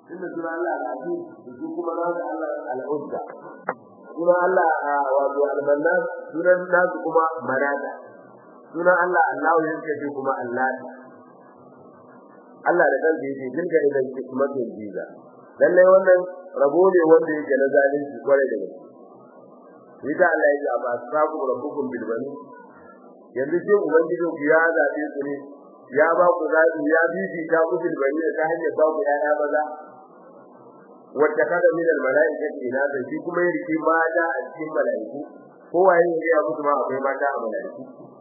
inda suna Allah al-aziz su kuma na da Allah al-uzza suna Allah wato al-mannan sunan nasu kuma manata suna Allah Allah yake ce kuma Allah Allah da kansa yake dinga da hikmatin jiza lalle wannan rabo ne wanda yake na zalunci kware da gaske Ita Allah ya ce ba sabu rabbukum bil bani yanzu ce ubangijin ku ya zabe ku ne ya ba ku zabi ya bibi ta ku bil bani ta hanyar ba ku yaya maza wanda kada min al malaikati ina da shi kuma ya riki mata a cikin malaiku ko waye ne ya mutu ma akwai mata a malaiku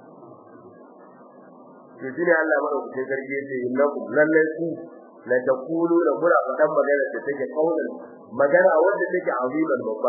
to shine Allah madaukakin sarki yace innakum lallai ku la taqulu la mura fadan magana da take kaulan magana wanda take aziman babba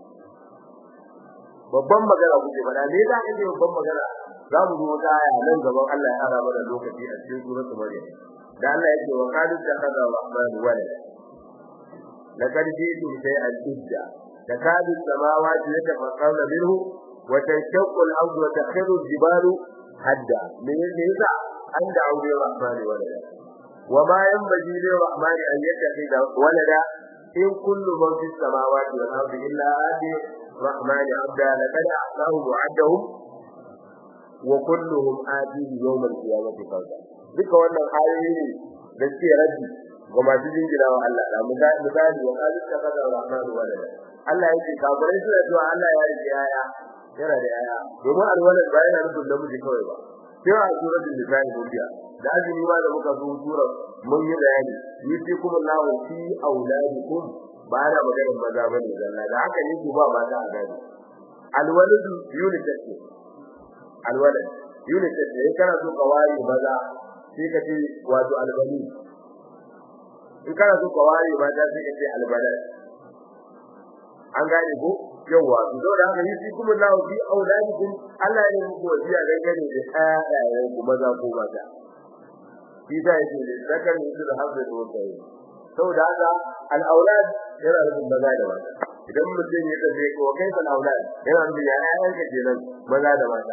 babban magana kuke fada me za ka ce babban magana za mu zo ta aya nan gaban Allah ya ara mana lokaci a cikin suratul maryam da Allah yake wa qad takhadha rahman walada laqad ji'tum shay'an idda takadu samawati yatafaqqarna minhu wa tanshaqqu al-ardu wa takhiru al-jibalu hadda me yasa an da aure rahman walada wa ma yanbaghi lir-rahmani an yattakhidha walada in kullu man fis samawati wal ardi illa ati الرحمن عبدا لقد أعطاهم وعدهم وكلهم آتيه يوم القيامة فردا duka wannan ayoyi ne da suke rabi ga masu jingina wa Allah da misali wa qalu takaza rahman walada Allah yake kafirai suna cewa Allah ya yi yaya yana da yaya domin alwalad ba yana nufin namiji kawai ba sai a suratul nisa gobiya da azumi ma da muka zo sura mun yi bayani yusikum Allahu fi auladikum ba da maganar maza bane zalla da haka ne ku ba mata a gadi alwalad united ne alwalad united ne kana so ka ware maza sai ka ce wato albani in kana so ka ware mata sai ka ce albalad an gane ko yawa to da haka yi shi kuma lahu fi auladikum Allah ya yi wasiya dangane da ƴaƴayen ku maza ko mata shi da yake da zakar mutu da hazza da wata saboda haka al-aulad yana da maza da mata idan mutum ya tafi ko kai san aulad yana da ƴaƴan ka kenan maza da mata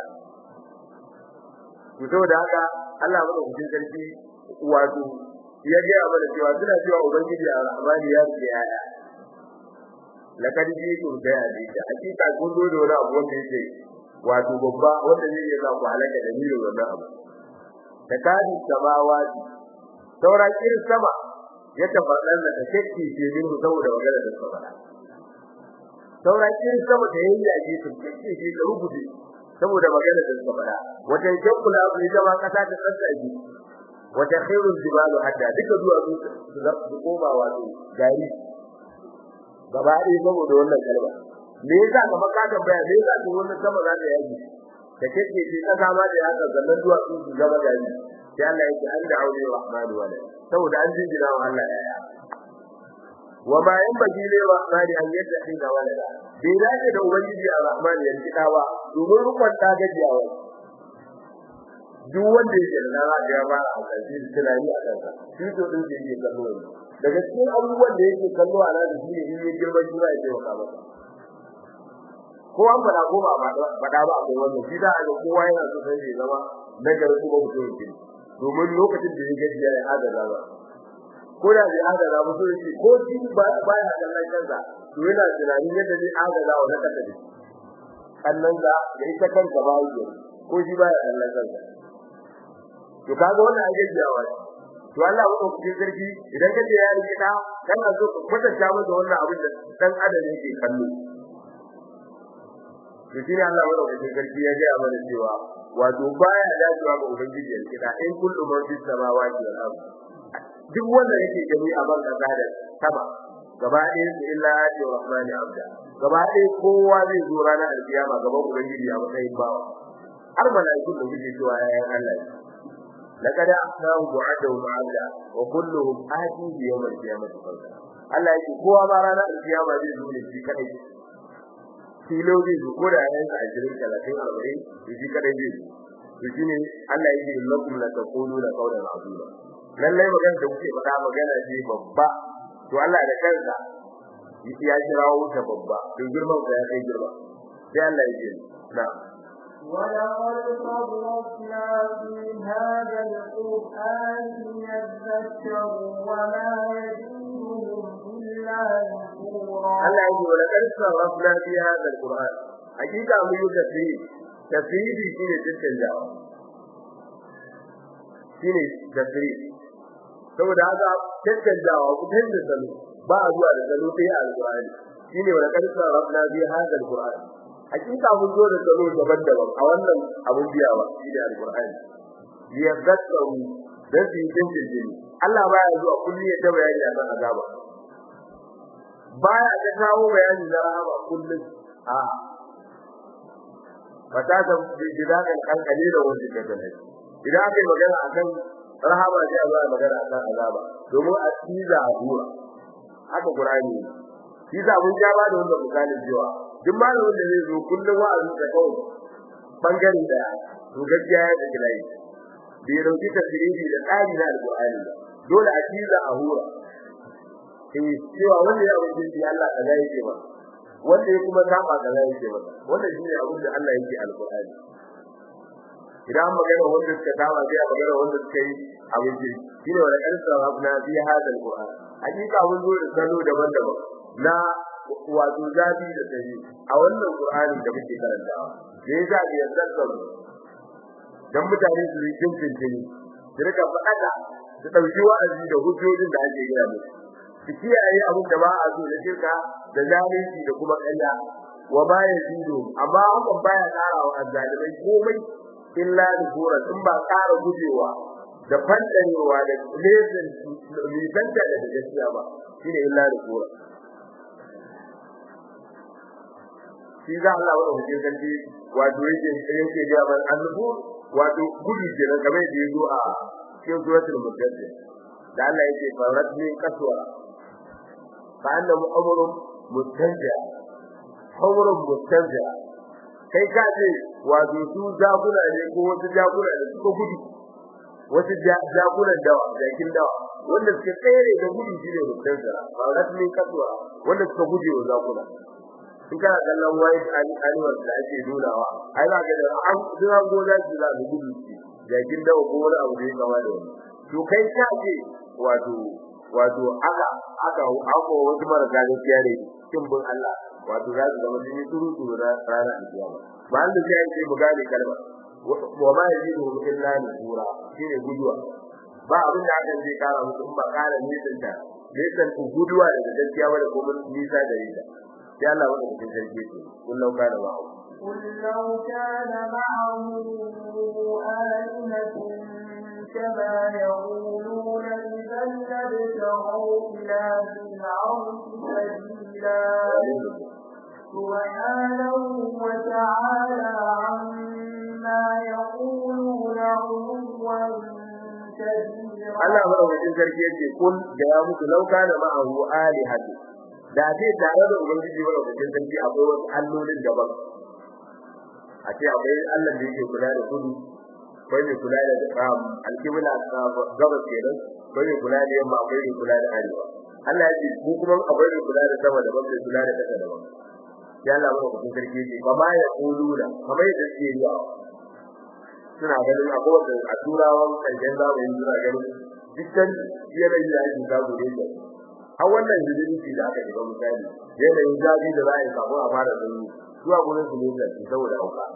to saboda haka Allah ya bada sarki wato ya ga mana cewa suna cewa ubangiji a rahmani ya ce ƴaƴa lakad jitu da hadisi hakika kun zo da wani abu wanda yake wato babba wanda zai iya ku halaka da miro wannan abu da kadi samawati saura kirin sama ya tabbatar da take ce din saboda magana da sama saura kirin sama da yayi yaji su take ce da rubuce saboda magana da sama wata jankula abu ne jama kasa ta tsatsaji wata khairul jibalu hadda duka zuwa su koma wato gari gaba ɗaya saboda wannan kalma me yasa ka maka tambaya me yasa to wannan sama za ta yaji da kake ce kasa ma da yaka zannan duwa su su gaba da ni sai Allah yake an da aure rahman wala saboda an jinjina wa Allah ya wa ma yan baji ne rahman an yadda din ga wala bai dace da ubangiji a rahman ya kida ba domin rukun ta gajiyawa duk wanda yake da rana da ya fara hankali tunani a kansa shi to din da yake kallo daga cikin abubuwan da yake kallo a nan shi ne in ya girma shi ba ya taimaka masa ko an fada ko ba fada ba akwai wannan shi da ga kowa yana so sai ya zama nagar kuma mutum yake domin lokacin da ya gaji ya hada ba ko da ya hada ba mutum yake ko shi ba ba ya kallon kansa to yana tunanin yadda zai hada da wannan kasa ne kallon da ya ita kanka ba yake ko shi ba ya kallon kansa to kaga wannan ajejiyawa ne to Allah ko ku sarki idan kace ya rike ka kana so ka kwatanta masa wannan abin da dan adam yake kallo to shi Allah ko ku sarki ya ga mana cewa wato baya dacewa ga ubangiji ya rike in kullu man fi samawati wal ard duk wanda yake gani a ban kasa da sama gaba ɗaya su illa ati rahmani abda gaba ɗaya kowa zai zo ranar alkiyama gaban ubangiji a matsayin bawa har mala'ikun da kuke cewa yayin Allah لقد أحسنهم وعدهم عبدا وكلهم آتي بيوم القيامة فردا Allah yake kowa ma ranar alkiyama zai zo ne shi kadai filo zai zo ko da yayin sa 20 30 40 shi kadai zai zo to shine Allah yake lakum la taquluna qawlan azima lallai magana da kuke faɗa magana ce babba to Allah da kansa ya kirawo ta babba to girman sa ya kai girma sai Allah yake na'am ولقد صرفنا في هذا القرآن ليذكروا وما يزيدهم Allah ya ce wala qad sarrafna fi hadha alquran hakika mun yi tafsiri tafsiri shine tantanjawa shine tafsiri saboda haka tantanjawa ku tantance salo ba a zuwa da salo sai a alqur'ani shine wala qad sarrafna fi hadha alquran hakika mun zo da salo daban-daban a wannan abun biyawa shine alqur'ani ya zakkaru dan su yi tantance Allah baya zuwa kulli ya ta bayani akan azaba baya ta kawo bayani na rahama kullum a fata da bidakan kankane da wanda ke da idan aka yi magana akan rahama sai a zo a magana akan azaba domin a tiza a dura haka qur'ani shi za mun ja ba da wanda misalin cewa duk malamin da zai zo kullum wa'azi da kawai bangare da to gaskiya ya da gilai bai dauki tafsiri da tsari na alqur'ani dole a tiza a hura eh cewa wanda ya wuce shi Allah kaza yake ba wanda ya kuma saba kaza yake ba wannan shine abin da Allah yake alqur'ani idan magana wanda suka saba sai a magana wanda suka yi abin da shine wala karsa rabna fi hada alqur'an hakika mun zo da salo daban-daban na wato zabi da dare a wannan qur'ani da muke karantawa me yasa da yarda dan mutane su yi cincin su rika faɗa su ɗauki wa'azi da hujjojin da ake gaya musu su kiyaye abin da ba a so da shirka da zalunci da kuma ƙarya wa ba ya zido amma hakan baya ƙara wa azzalimai komai illa da kura in ba ƙara gujewa da fantanewa da lesin nisanta da gaskiya ba shine illa da kura shi za Allah wa hujjar kanti wato yake yake ga ban annabu wato gudu kenan kamar da yazo a cikin suratul mujaddidah da Allah yake farat min kaswa fa annahu amrun mustanja amrun mustanja kai ka ce wato su jakuna ne ko wasu jakuna da suka gudu wasu jakunan dawa jakin dawa wanda suka tsere da gudu shine mustanja farat min kaswa wanda suka guje wa jakuna in kana kallon white animals da ake nunawa ai za ka ga an zuwa goza su za su gudu jakin dawa ko wani abu da ya kama da wani to kai ka ce wato wato aka aka ako wasu marasa gaskiya ne kin bin Allah wato za su zama jini turu turu na rana alkiyama ba an da sai an ce mu gane kalma wa ma yajidu illa nura shine guduwa ba abin da aka ce kara musu in ba kara nisan ta nisan ku guduwa daga gaskiya ba da kuma nisa da ita sai Allah wanda cikin sarki ce kullum kana ba قل لو كان معه آلهة كما يقولون إذا لابتغوا إلى ذي العرش سبيلا سبحانه وتعالى عما يقولون علوا كبيرا Allah madaukakin sarki yake kun da ya mutu lauka da ma'ahu alihatu da ce tare da ubangiji madaukakin sarki akwai wasu allolin daban a ce akwai Allah da yake kula da kudu akwai mai kula da alkibla gabas kenan akwai mai kula da yamma akwai mai kula da arewa Allah ya ce ku kuma akwai mai kula da sama daban mai kula da kasa daban ya Allah madaukakin sarki yake ba ma ya kuluna kamar yadda suke yi suna ganin abubuwan da a turawan kanjan zamani suna ganin dukkan yanayi da ake samu ne da a wannan hidimci da aka shiga misali yanayin zafi da za a yi kafin a fara sanyi zuwa gurin su ne da shi saboda hauka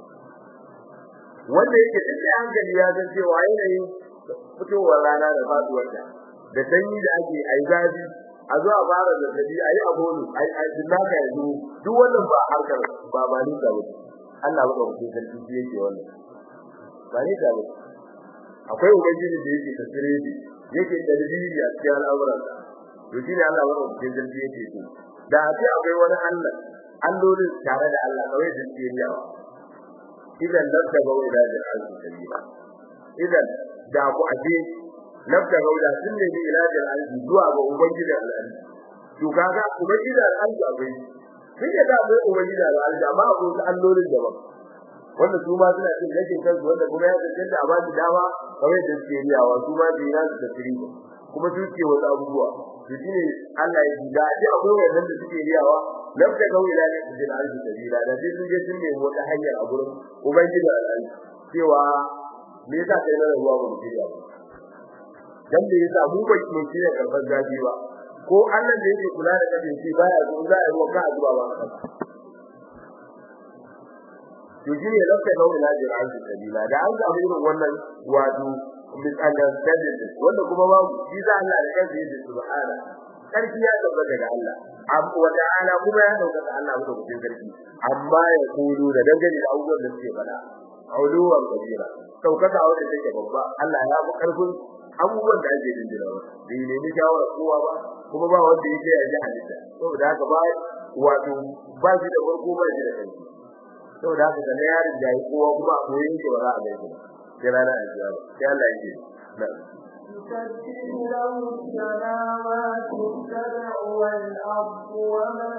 wanda yake da hankali ya san cewa yanayin fitowar rana da faduwar ta da sanyi da ake ai zafi a zuwa fara zazzabi ayi abonu ai ai dinaka yanzu duk wannan ba harkar ba ba ni da wuce Allah ba mutum sarki shi yake wannan ba ni da wuce akwai ubangiji da yake tafsiri yake dalili a cikin al'amuran to shi ne Allah ba mutum sarki yake so da sai akwai wani Allah allolin tare da Allah kawai da suke yawa idan labda gauri da al'arshi sabila idan da ku aje labda gauri sun ne ilajin al'arshi zuwa ga ubangiji al'arshi to kaga ubangiji al'arshi akwai sun yi da akwai ubangiji al'arshi amma akwai wasu allolin daban wanda su ma suna cin rashin kansu wanda kuma ya tantance a ba su dama kawai da suke riyawa su ma su yi nasu tafsiri kuma su ce wasu abubuwa to shine Allah ya ji da ji akwai wannan da suke riyawa lam ta gawi la ne cikin alji sabila da sai sun je sun nemi wata hanya a gurin ubangiji al'ali cewa me yasa kai na ruwa ba mu shirya ba dan da yasa mu ba mu shirya karban zafi ba ko Allah da yake kula da kafin shi baya zo za a yi wa ka zuwa ba ka to shine lafa da wani lajin azu sabila da an ga irin wannan wato misunderstanding wanda kuma ba shi za Allah da kansa yake subhana karfi ya tabbata ga Allah amma wa ta'ala kuma ya dauka ga Allah da cikin karfi amma ya kudu da dangane da abubuwan da suke fada auluwan kabira saukaka wanda take babba Allah ya fi karfin abubuwan da ake dindina ba bai nemi shawara kowa ba kuma ba wanda yake ya ji halitta saboda haka ba wato ba shi da farko ba shi da kanki saboda haka da yarin da kowa kuma a koyi yake ba za a gaishe sai rana a jiya sai Allah yake na يسبح له السماوات السبع والأرض ومن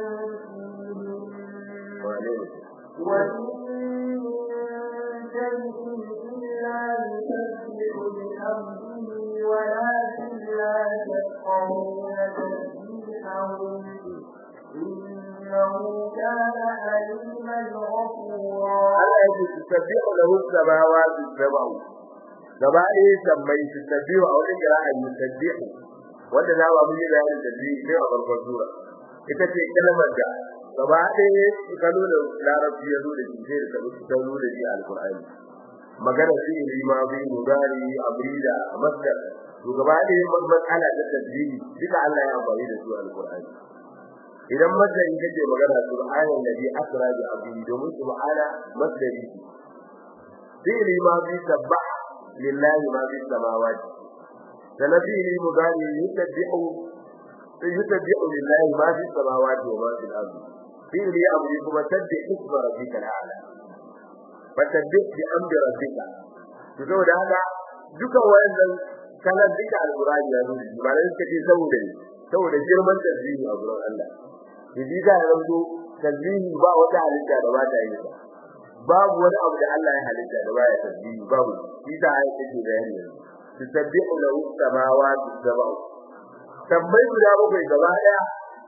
فيهن وإن من شيء إلا يسبح بحمده ولكن لا تفقهون تسبيحهم إنه كان حليما غفورا Allah yake tasbihu lahu samawati sab'u gaba ɗaya sammai tasbihu a wajen qira'a tasbihu wanda na ba mun yi bayanin tasbihu ne a farkon sura ita ce kalmar da gaba ɗaya kalo da larabci ya zo da shi sai da kalu ta zo da shi alqur'ani magana shi ne ma bi mudari abrida masdar to gaba ɗaya matsala ta tasbihu duka Allah ya amfani da su alqur'ani idan masdari kake magana subhanan ladhi asra bi abdi domin subhana masdari fi'li ma bi sabbah lillahi ma bi samawati sanafi mudari yutabbi'u yutabbi'u lillahi ma fi samawati wa ma fil ardi fi'li amri kuma tabbih isma rabbikal a'la fatabbih bi amri rabbika to saboda haka duka wayannan kalan duka alqur'ani ya nuna ba ne suka ce saboda saboda girman tasbihi a gurin Allah yaji da yanzu tasbihi ba wata halitta da ba ta yi ba babu wani abu da Allah ya halitta da ba ya tasbihi babu shi da ayi take bayani tasbihu lahu samawati sab'u tambayi guda bakwai gaba daya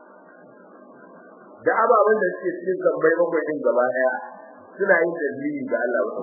da ababen da suke cikin tambayi bakwai din gaba daya suna yin tasbihi ga Allah ba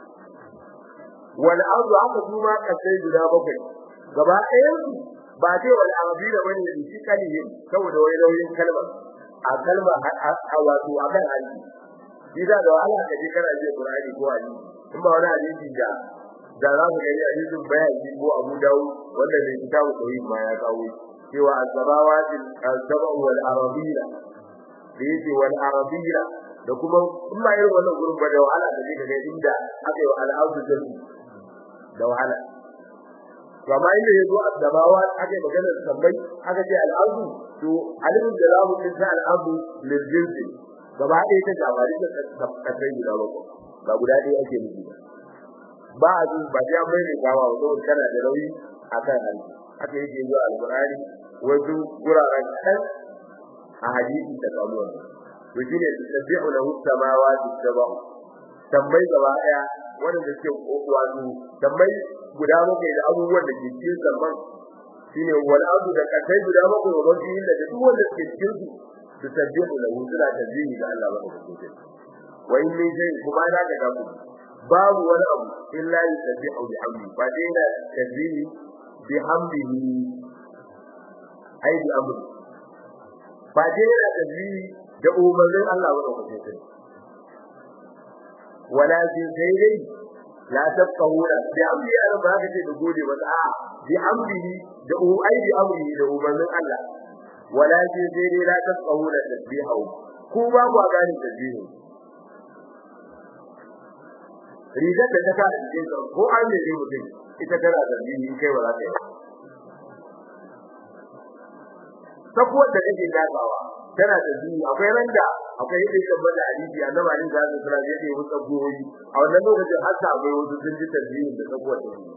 wal ardu aka kuma kasai guda bakwai gaba ɗayan su ba dai wal ardi da bane da shi kalihin saboda wai nauyin kalmar a kalma a wato a kan hadisi shi da da Allah kaje kana ji Qur'ani ko hadisi in ba wani hadisi da da za ku gani hadisin bayani ko Abu Dawud wanda ne kitabu tauhid ma ya kawo cewa az-zabawati az-zabu wal arabila da yake wal arabila da kuma in ba irin wannan gurin ba da wahala da kake ga inda aka yi al-ardu jami da wahala to amma inda yazo az-zabawa aka yi maganar sabbai aka ce al-ardu to alimin da zamu din sa al-ardu lil jinsi gaba ɗaya ta jabari da kasai guda bakwai ba guda ɗaya ake nufi ba ba a jin ba ya mai ne gawa ba saboda kana da nauyi akan hannu haka yake zuwa al-Qur'ani wasu guraren kan a hadisi da kamuwa to shine tasbihu lahu samawati sab'u tambayi gaba daya wanda ke wato tambayi guda bakwai da abubuwan da ke cikin zaman shine wal ardu da kasai guda bakwai wa rabbi da duk wanda ke cikin su tasbihu lahu suna tasbihi ga Allah ba ko wa in min shay kuma da ga ku babu wani abu illa yusabbihu bihamdi fa dai da tasbihi bihamdihi ai bi amri ba dai da tasbihi da umarnin Allah ba ko sai walakin sai dai la tafqahuna bi amri ya ba ka ce da gode ba a bi amrihi da u ai bi amrihi da umarnin Allah walakin sai dai la tafqahuna tasbihu ku ba ku gane tasbihu rigar da ta kada cikin ko an ne dai mutum ita tana tasbihi kai ba za ta yi sakuwar da kake dakawa tana da zuwa akwai randa akwai yadda yake bada hadisi annabi ali da zai fara yadda yake tsagoyi a wannan lokacin har ta akwai wasu sun ji tasbihin da sakuwar da shi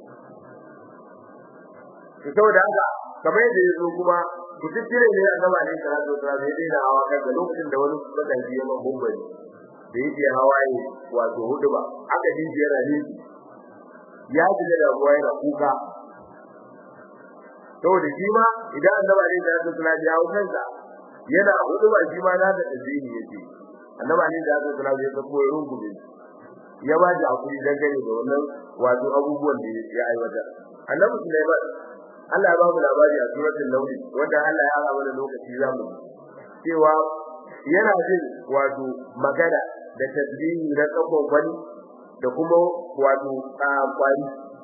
to saboda haka kamar yadda yazo kuma ku tsire ne annabi ali da zai fara yadda da hawa kan lokacin da wani suka ji yana bumbari da yake hawaye wato hudu ba aka ji yana ne ya ji da ruwa yana kuka saboda shi ma idan annabi ne da ya tsaya ya hawo kansa yana hudu ba shi ma na da tazini yake annabi ne da ya tsaya ya tsako ya rungume ya ba ji hakuri dangane da wannan wato abubuwan da ya aiwata annabi Sulaiman Allah ya ba mu labari a suratul nawm wanda Allah ya ara mana lokaci zamu cewa yana jin wato magana da tasbihi na tsakon wani da kuma wato kwari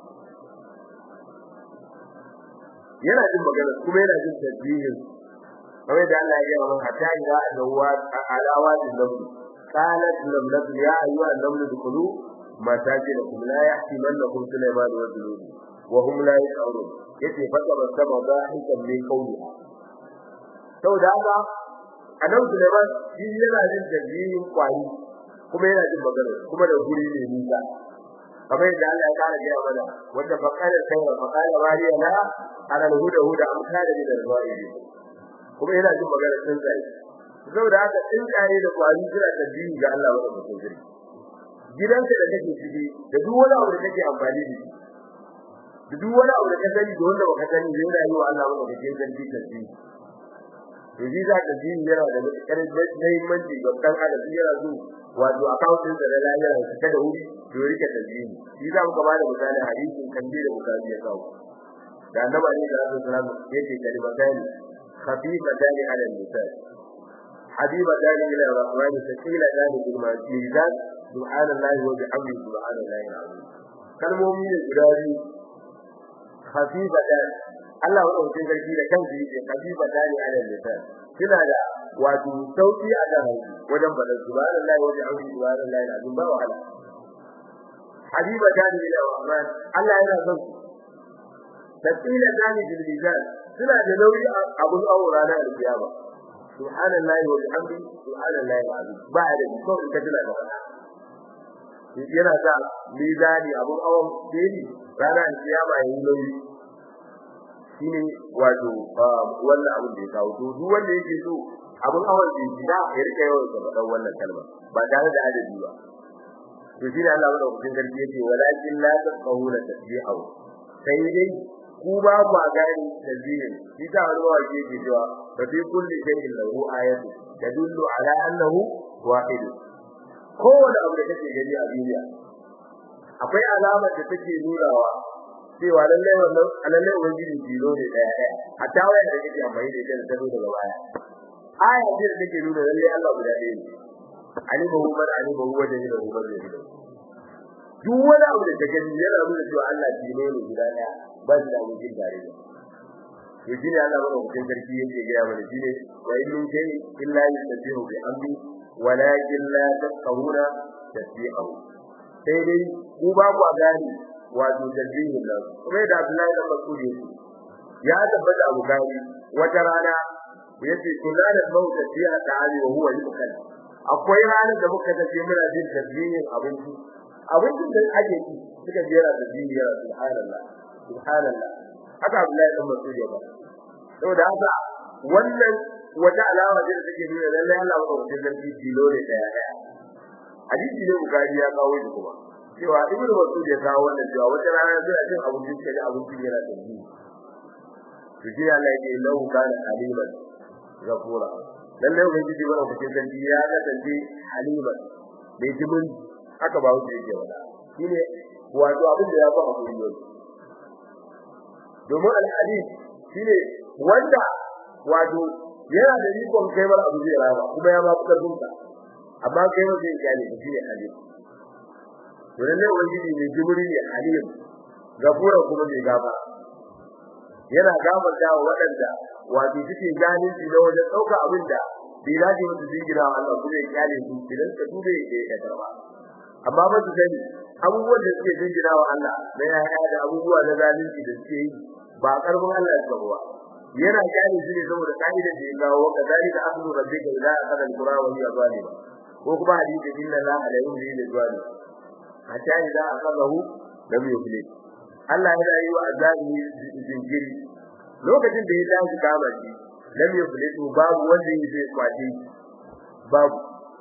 yana jin magana kuma yana jin tasbihin kamar da Allah ya yi wa hatta ila adawa alawa din nabi qalat lam nabi ya ayyuha an-naml dkhulu masajidakum la yahtimannakum sulayman wa junud wa hum la yash'urun yace fata basama dahikan min qawliha saboda haka annabi sulayman shi yana jin tasbihin kwari kuma yana jin magana kuma da guri ne nisa kamar yadda Allah ya kara gaya mana wanda faqala sayra faqala mariya la ala al-huda huda am kana min al-ghaibin kuma yana jin magana sun tsaye saboda haka sun tsaye da kwari suna tasbihi ga Allah wa mutum gari gidanka da kake ciki da duk wani abu da kake amfani da shi da duk wani abu da ka sani da wanda baka sani yana yi wa Allah wa mutum gari tasbihi to shi za ka ji yana da matukar muhimmanci ga dan adam yana zo wato akawuntin da lafiya da ta da wuri to rike tasbihi shi za mu ka bada misali hadisin kan da bukari ya kawo da annabi ne da Rasul sallallahu alaihi wasallam yake kalimatani خفيفتان على اللسان حبيبتان إلى الرحمن ثقيلتان بالميزان سبحان الله وبحمده سبحان الله العظيم kalmomi ne guda biyu khafifatan Allah wannan sarki da kansa yake khafifatan ala lisan kina da wato sauki a kan wajen bada subhanallahi wa bihamdihi subhanallahi alazim ba wahala habibatan ila rahman Allah yana son tasila bil mizan suna da nauyi abun aura na alkiyama subhanallahi wa bihamdihi subhanallahi alazim ba da ko in kaji da wannan yana sa mizani abun awon deni ranar alkiyama yayin nauyi shine wato wannan abun da ya kawo to duk wanda yake so abun awon da ya ya rika yawan sa fadan wannan kalma ba tare da adadi ba to shine Allah ya dauki garbi yake walakin la tafqahuna tasbihahu sai dai ku ba ku gani tasbihin shi ta wani waje yake cewa fa fi kulli shay'in lahu ayatu tadullu ala annahu wahid kowane abu da kake gani a duniya akwai alama da take nunawa cewa lallai wannan lallai ubangiji jiro ne daya daya hatta waya da kake amfani da ita da ta zo daga baya aya ce da take nuna lallai Allah guda ɗaya ne alimahu man alimahu wa jahilahu man jahilahu duk wani abu da kake yana nuna cewa Allah jiro ne guda daya ba shi da abokin tare da to shine Allah ba mutum sarki yake ga ya mana shine wa in min shay illa yusabbihu bi amri walakin la tafqahuna tasbihahu sai dai ku ba ku gani wato tasbihin nan kuma da Abdullahi da Mas'ud yake ya tabbata Abu Gani wata rana yace kula da mauta fiya ta'ali wa huwa yukal akwai ranar da muka tafi muna jin tasbihin abinci abincin da ake ci suka jera tasbihi ya subhanallah subhanallah haka Abdullahi dan Mas'ud ya ba saboda haka wannan wata alama ce da take nuna lallai Allah ba mutum zarfi tilo ne daya daya hadisi ne Bukhari ya kawo shi kuma cewa Ibn Mas'ud ya kawo wannan cewa wata rana zai cin abincin kaje abincin yana da ji to shi Allah ya ce lahu kana haliman ghafura lallai ubangiji ba mutum zarfi ya ga tanti haliman bai ji mun haka ba wuce yake wada shine wato abin da ya fa hakuri yau domin al-hadith shine wanda wato yana da rikon kaibar abu zai rama kuma ya ba ku karfinsa amma kai ba zai gane shi ne hadith to lalle ubangiji ne jibri ne halim gafura kuma mai gaba yana gafarta wa waɗanda wato suke gane shi na wajen ɗauka abin da bai dace musu jingira Allah kuma ya kyale su idan ka dube da ya karba amma ba su sani abubuwan da suke jingira wa Allah na yaya da abubuwa na zalunci da suke yi ba karfin Allah ya ba yana kyale shi ne saboda ka'idar da ya kawo kadalika akhdhu rabbika idza akhadha al-qura wa hiya zalima ko kuma hadisi inna la ala yumli lil zalim hatta idza akhadahu lam yuflih Allah yana yi wa azabi jinkiri lokacin da ya tashi kama shi lam yuflih babu wanda yake kwace babu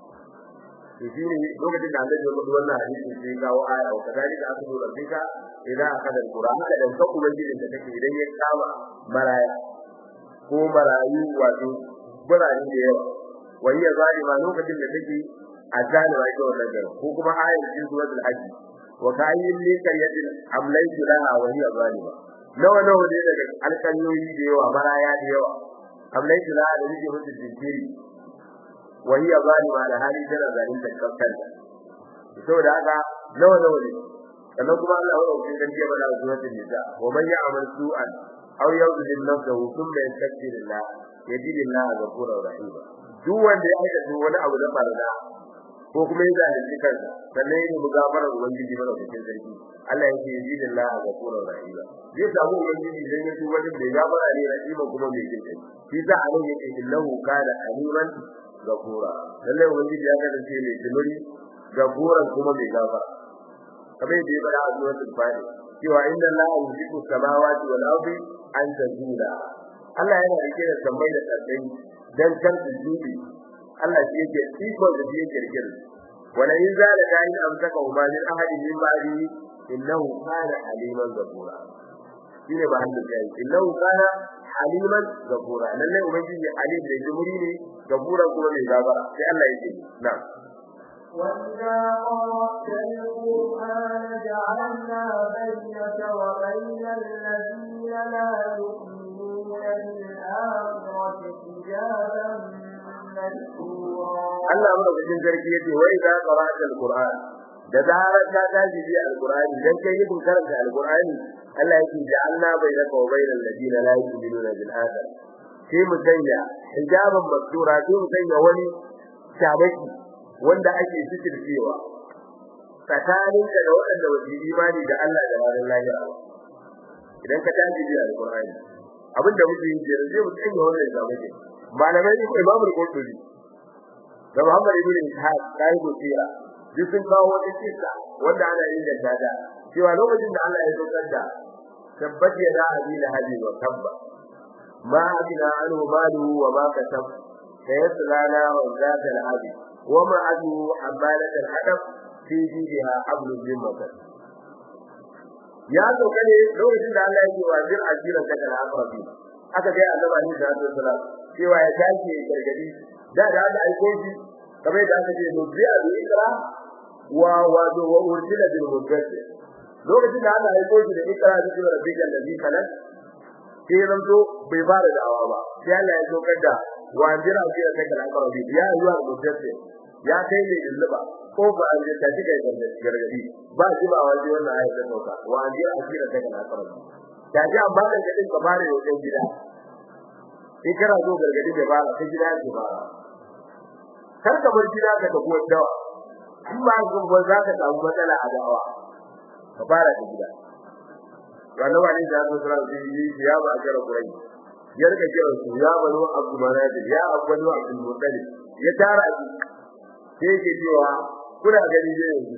to shine lokacin da Allah ya faɗi wannan hadisi sai kawo aya wa kadalika akhdhu rabbika idza akhadha al-qura haka dan ka ubangijin da take idan ya kama maraya ko marayu wato burane da yawa wani ya zalima lokacin da take a zalima ita wannan garo ko kuma ayar cikin suratul hajj wa kayyin li karyatin amlaytu laha wa hiya zalima nawa nawa ne daga alƙalyoyi da yawa maraya da yawa kamar yadda za a da rike musu jinkiri wa hiya zalima da hali tana zalunta kanta saboda haka nawa nawa ne sannan kuma Allah ya rubuta kan jiya bada suratul nisa wa man ya'mal su'an aw yuzlim nafsahu thumma yastaghfirullah yajidillah ghafurur rahim duk wanda ya aikata wani abu da farda ko kuma ya zalunci kansa sannan ya nemi gafarar ubangiji mara cikin sarki Allah ya ce yajidillah ghafurur rahim zai samu ubangiji idan ya tuba da bai gafara ne rahima kuma mai jin kai shi sa a nan yake illahu kana aliman ghafura lalle ubangiji ya kasance mai jimiri gafuran kuma mai gafara kamar yadda ya bada a suratul fatiha cewa inna allaha yumsiku samawati wal ardi an tazula Allah yana rike da sammai da ƙasai dan kan su jubi Allah shi yake iko da shi yake rike wala in zala da in amsaka huma min ahadin min ba'di innahu kana aliman ghafura shine ba handa kai innahu kana aliman ghafura lalle ubangiji alim da jumuri ne ghafura kuma mai gafara sai Allah yake na'am وإذا قرأت القرآن جعلنا بينك وبين الذين لا يؤمنون بالآخرة حجابا مستورا Allah madaukakin sarki yace wa idza qara'ta al-Qur'an da zarar ka tashi bi al-Qur'ani dan kai yi karanta al-Qur'ani Allah yake ja'alna bainaka wa bainal ladina la yu'minuna bil akhir sai mu sanya hijaban mastura sai mu sanya wani shabaki wanda ake cewa tsakanin ka da waɗanda ba su imani da Allah da ranar lahira idan ka tashi bi al-Qur'ani abinda muke yi da zai mu sanya wannan shabaki malamai ne Imam al-Qurtubi da Muhammad ibn Ishaq kai gutira duk sun kawo wata kissa wanda ana yin da dada cewa lokacin da Allah ya saukar da tabbat ya da abila hadi wa tabba ma abina anhu malu wa ma kasab sayaslana wa zata al-hadi wa ma adu amalat al-hadab fi jiha hablum min masad ya sauka ne lokacin da Allah ya ce wa bir ajiran ka da akrabi aka ga annabi sallallahu alaihi wasallam cewa ya tashi gargadi da da aka aiko shi kamar da aka ce nubiya bi ikra wa wa wa urjila bil mudaththir lokacin da aka aiko shi da ikra da cewa rabbika allazi khalaq sai ranto bai fara da'awa ba sai Allah ya sokar da wa jira ji da kai aka rabi ya yi wa mudaththir ya kai ne ilba ko ba an ji tashi kai gargadi ba ji ba wani wannan ayat ta sauka wa jira ji da kai aka rabi da ji amma da kadin ka fara yau gida in kana zo gargadi da ba ka gida ke ba kar ka bar gida ka tafi dawa in ba ka ba za ka samu matsala a dawa ka fara da gida wannan wani da zo sura da yi ya ba ga kurai ya rika kira su ya bano abu manadi ya abdu abdul muttalib ya tara shi sai ke cewa kuna gani ne yanzu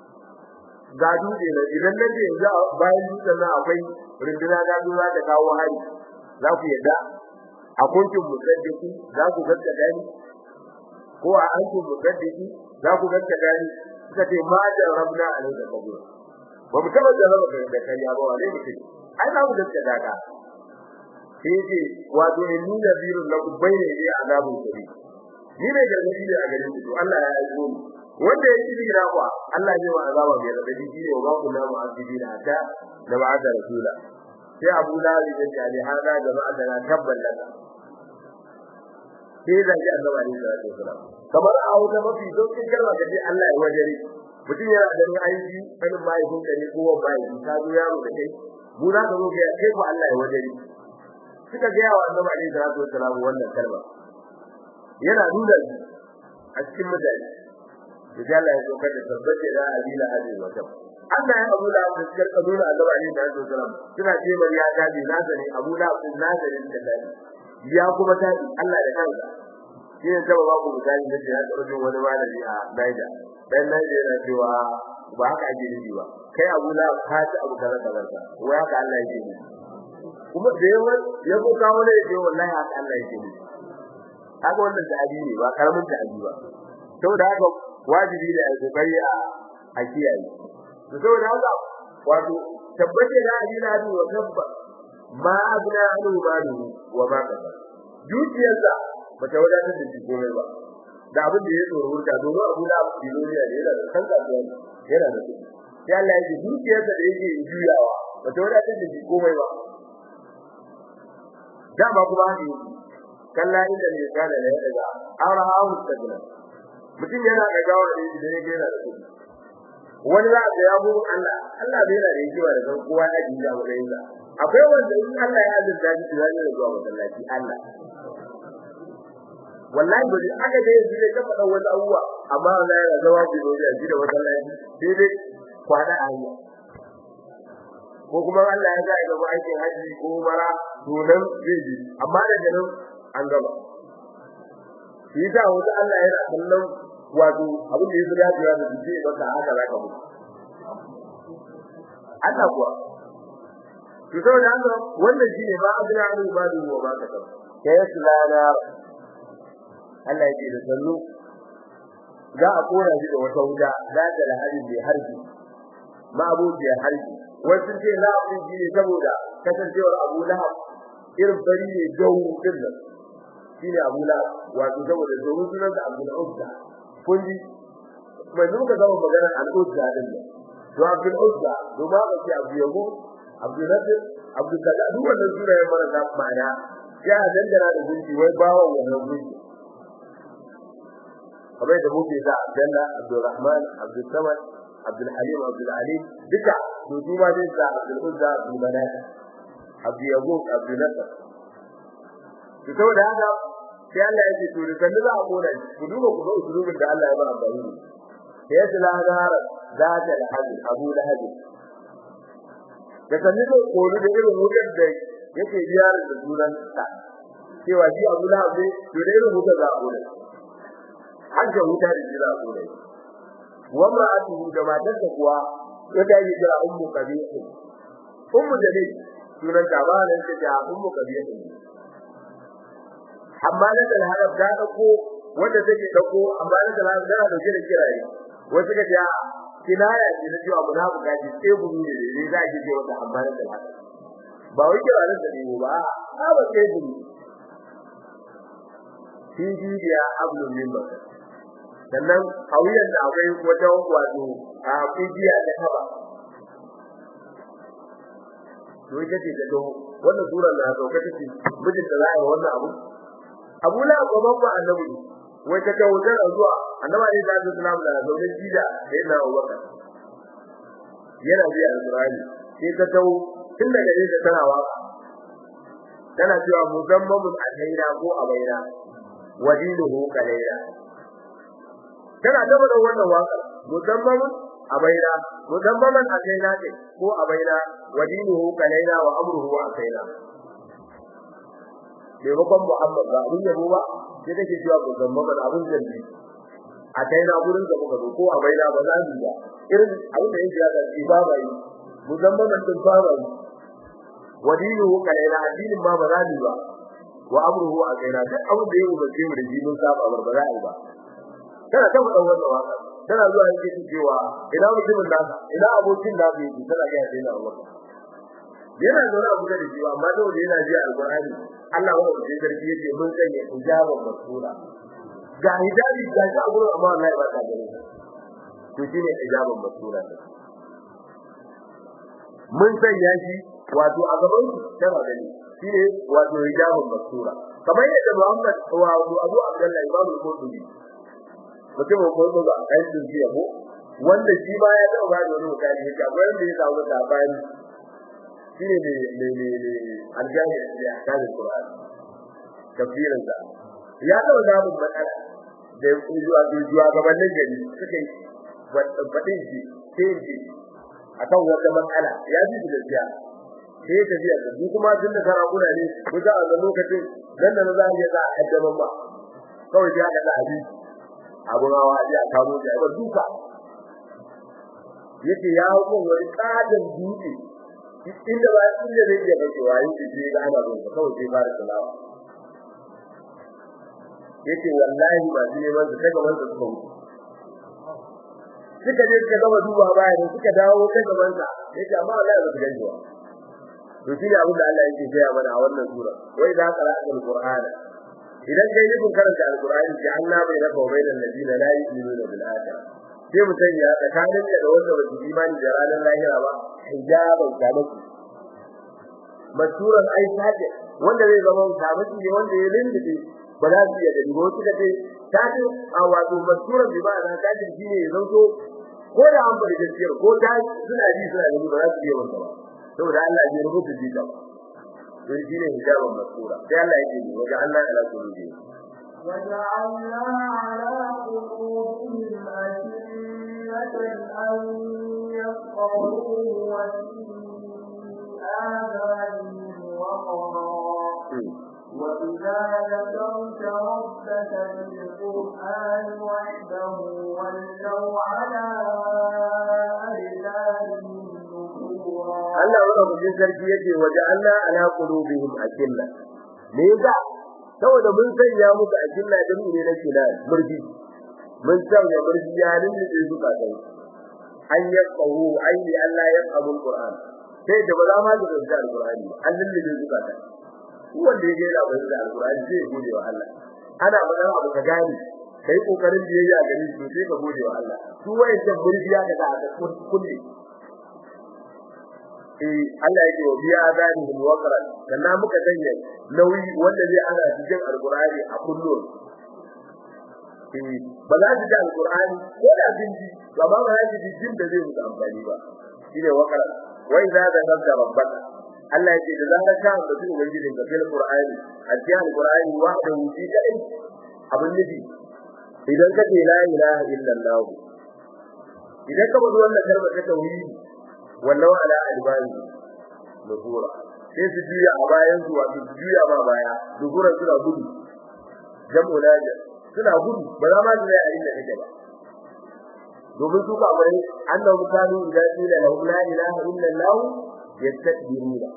ga dutse ne idan nake yanzu bayan dutsen nan akwai rinduna ga za ta kawo hari za ku yadda a kuntum musaddiki za ku gaskata ni ko a antum musaddiki za ku gaskata ni suka ce ma jarabna alai da kabura ba mu taba jaraba da kai ya ba wale mutum ai za ku gaskata ka sai ce wato inni nabirun lakum bayna yadi azabun kari ni ne gargadi ne a gare ku Allah ya aiko ni wanda ya kiri na ku Allah zai wa azaba mai radadi shi ne wa ku na mu'azzibina ta da ba'da rasula sai Abu Lahab ya ce ali hada jama'a da tabban laka sai da ji Allah ne da wasallam kamar a wata mafi dokin kalma da ji Allah ya wajere mutum yana da aiki sanin mai kun da ne kowa bai ta zo yaro da kai mu za ka zo ga kai ko Allah ya wajere suka ga wa Allah ne da wasallam wannan kalma yana nuna a cikin mutane da Allah ya sokar da tabbace da adila hadin wata Allah ya Abu Lahab da suka nuna Allah ne da wasallam suna ce mariya ta bi nazari Abu Lahab din nazarin da dadi ya kuma tabi Allah da kansa shi ne sababa ku misali da ya tsaro wani malami a Naija dan Naija yana cewa ba haka ake nufi ba kai Abu la ka ci abu kaza kaza ko haka Allah yake nufi kuma da yawa ya ko kawo ne ce wallahi haka Allah yake nufi haka wannan ta'abi ne ba karamin ta'abi ba saboda haka wajibi ne a kokari a a kiyaye saboda haka wato tabbace da ajina wa tabba ma abna anu malu wa ma kaza dukiyarsa bata wadatar da shi komai ba da abin da ya tsoro hurta domin abu da abu biloniya ne yana da kan kasuwa yana da kuɗi sai Allah ya ji dukiyarsa da yake juyawa ba ta wadatar da shi komai ba dama kuma haka yake kalla inda ne ka da ya daga ara hawo tagna mutum yana da gawa da shi da yake yana da kudi wani za ka ya bu Allah Allah bai da yake ba da san kowa ya ji da wurin sa akwai wanda in Allah ya azurta shi da zai zuwa masallaci Allah wallahi bari aka dai yanzu ne ka faɗa wani abuwa amma Allah yana zama ku da shi da masallaci sai dai kwana a yi ko kuma Allah ya ga gaba aikin haji ko mara to nan zai ji amma da nan an gaba shi da wanda Allah yana kallon wato abin da yake da ya da ji ba ta haka za ka mutu Allah kuwa to saboda haka wannan shine ba abin da ba da ruwa ba ka kai sulana Allah ya ce da sallu za a kora shi da wata wuta za ta lahari mai harbi ma abuja harbi wasu ce la abin shi ne saboda kasancewar Abu Lahab irin bari ne gawo din nan shine Abu Lahab wato saboda domin sunan da Abdul Uzza kun ji mai muka zama magana al-Uzza din nan to Abdul Uzza to ba ka ce Abu Yago Abdul Nasir Abdul Kaza duk wannan sunayen marasa ma'ana ya dangana da gunki wai bawon wannan gunki kamar da muke da Abdullah Abdul Rahman Abdul Samad Abdul Halim Abdul Ali duka to su ma dai da Abdul Uzza Abdul Manat Abdul Yaqub Abdul Nasr to saboda haka sai Allah ya ce to da kallon za a kona ku duba ku ga usulubin da Allah ya ba amfani da sai ya tsala gara da ta alhaji Abu Lahab da kallon da kolu da irin wutar da yake biyar da sunan sa cewa shi Abu Lahab ne to da irin wutar za a kona hajjar wuta da jira a kona wa mar'atuhu da matarsa kuwa wanda yake jira ummu kabir ummu dalil sunan ta ba nan ta ummu kabir amma na da harab da dauko wanda take dauko amma na da harab da dauke da kiraye wasu ka ta kinaya ce da cewa munafika ce sai gudu ne ne za ki ce wanda amma na da harab ba wai kira nan da ne ba a ba sai gudu shi biya ablun min bakar sannan hawiyan da akwai wata wato a kujiya da haba to ita ce da do wannan sura na sauka take mijin da za a yi wannan abu Abu la gaban ba annabi wai ta kawo da zuwa annabi ne da Islam da zaune jida da yana Abubakar yana biya Al-Qur'ani sai ta tawo tun daga ne da tana waka tana cewa muzammamun alaina ko abaina wadinuhu kalaina tana gaba da wannan waka muzammamun abaina muzammaman alaina ce ko abaina wadinuhu kalaina wa amruhu akaina maimakon Muhammad ba abin yabo ba sai take cewa ko zammaman abin zambi a kai na gurin da muka zo ko a baina ba za mu ba irin abin da yake ya ga ba ba yi muzammaman din ba ba yi wadinu kaina addinin ma ba za mu ba wa amruhu a kaina duk abin da yake umarce mu da shi mun saba bar ba za a yi ba tana ta faɗa wannan waka tana zuwa yake cewa ina mutumin nasa ina abokin nasa yake tana ga yana wannan yana zaune a kusa da shi amma dole yana ji alqur'ani Allah wa da sarki yake mun sanya hijaban masula ga hijabi ga shi a gurin amma wallahi ba ta gare to shine hijaban masula mun sanya shi wato a gaban shi tana gani shine wato hijaban masula kamar yadda Muhammad wa Abu Abdullah Imam al-Qurtubi mutum ko ko ba kai din ji yabo wanda shi ba ya taba ba da wani mutane yake akwai wanda ya samu labari shine ne ne ne ne aljami da akarin Qur'ani tafsirin sa ya dawo da mun matsala da zuwa zuwa gabanin gari suka yi fadin shi sai shi akan wata matsala ya ji da gaskiya sai ta biya da kuma tun da sarakuna ne ko za a ga lokacin dan nan za a yi za a haddaban ba kawai ya ga abi abun hawa ya kawo da ba duka yace ya hawo wani kadan dutse inda ba inda zai iya bace wayi da ga ana zo kawai sai fara salawa yace wallahi ba shi ne wanda kaga wanda suka mutu suka je suka gama duba baya ne suka dawo kai gaban sa yace amma wallahi ba su gani ba to shi ne abin da Allah yake gaya mana a wannan sura wai da qara'atul alqur'ana idan kai nufin karanta alqur'ani ji Allah bai rafa wa bainal ladina la yu'minuna bil akhirah sai mutum ya tsakanin da wanda ba su imani da ranar lahira ba hijaban kamaki masuran ai saje wanda zai zama sabiti ne wanda ya lindide ba za su iya gani ba wasu kace tafi a wato masuran bi ba da tajin shine ya zanto ko da an bari gaskiyar ko ta suna ji suna gani ba za su iya wanda ba saboda Allah ya rubuta jika don shine hijabun masura sai Allah ya ce wajen Allah ala kulli وجعلنا على قلوبهم أكنة أن يفقهوه وفي آذانهم وقرا وإذا ذكرت ربك بالقرآن وحده ولوا على أدبارهم نفورا Allah madaukakin sarki yake waje Allah ala qulubihim akilla me yasa saboda mun sanya musu akilla da ne na kila murji mun sanya murji ya lullube zuka kai an yaqahu ai li Allah ya qabu alquran sai da ba za ma da da alqurani an lullube zuka kai wanda yake da bai da alqurani sai gode wa Allah ana magana abu ka gani kai kokarin biyayya gani to sai ka gode wa Allah su wayannan murji ya ga da kulli eh Allah yake wa biya azanihim waqran sannan muka sanya nauyi wanda zai ana cikin alqur'ani a kullun eh ba za su ji alqur'ani ko da sun ji ba ba za su ji jin da zai musu amfani ba shine waqran wa idza zakara rabbaka Allah yake da zaka ka da su ubangijin ka fil qur'ani a cikin alqur'ani wahdahu fi kai abin nufi idan ka ce la ilaha illallah idan ka bada wannan kalmar ta tauhidi wallahu ala albani nuzura sai su juya a bayan su wato su juya ba baya nuzura suna gudu jamu laja suna gudu ba za ma su yi a inda kake ba domin su ka bari annahu kanu idza qila lahum la ilaha illa allah yastakbiruna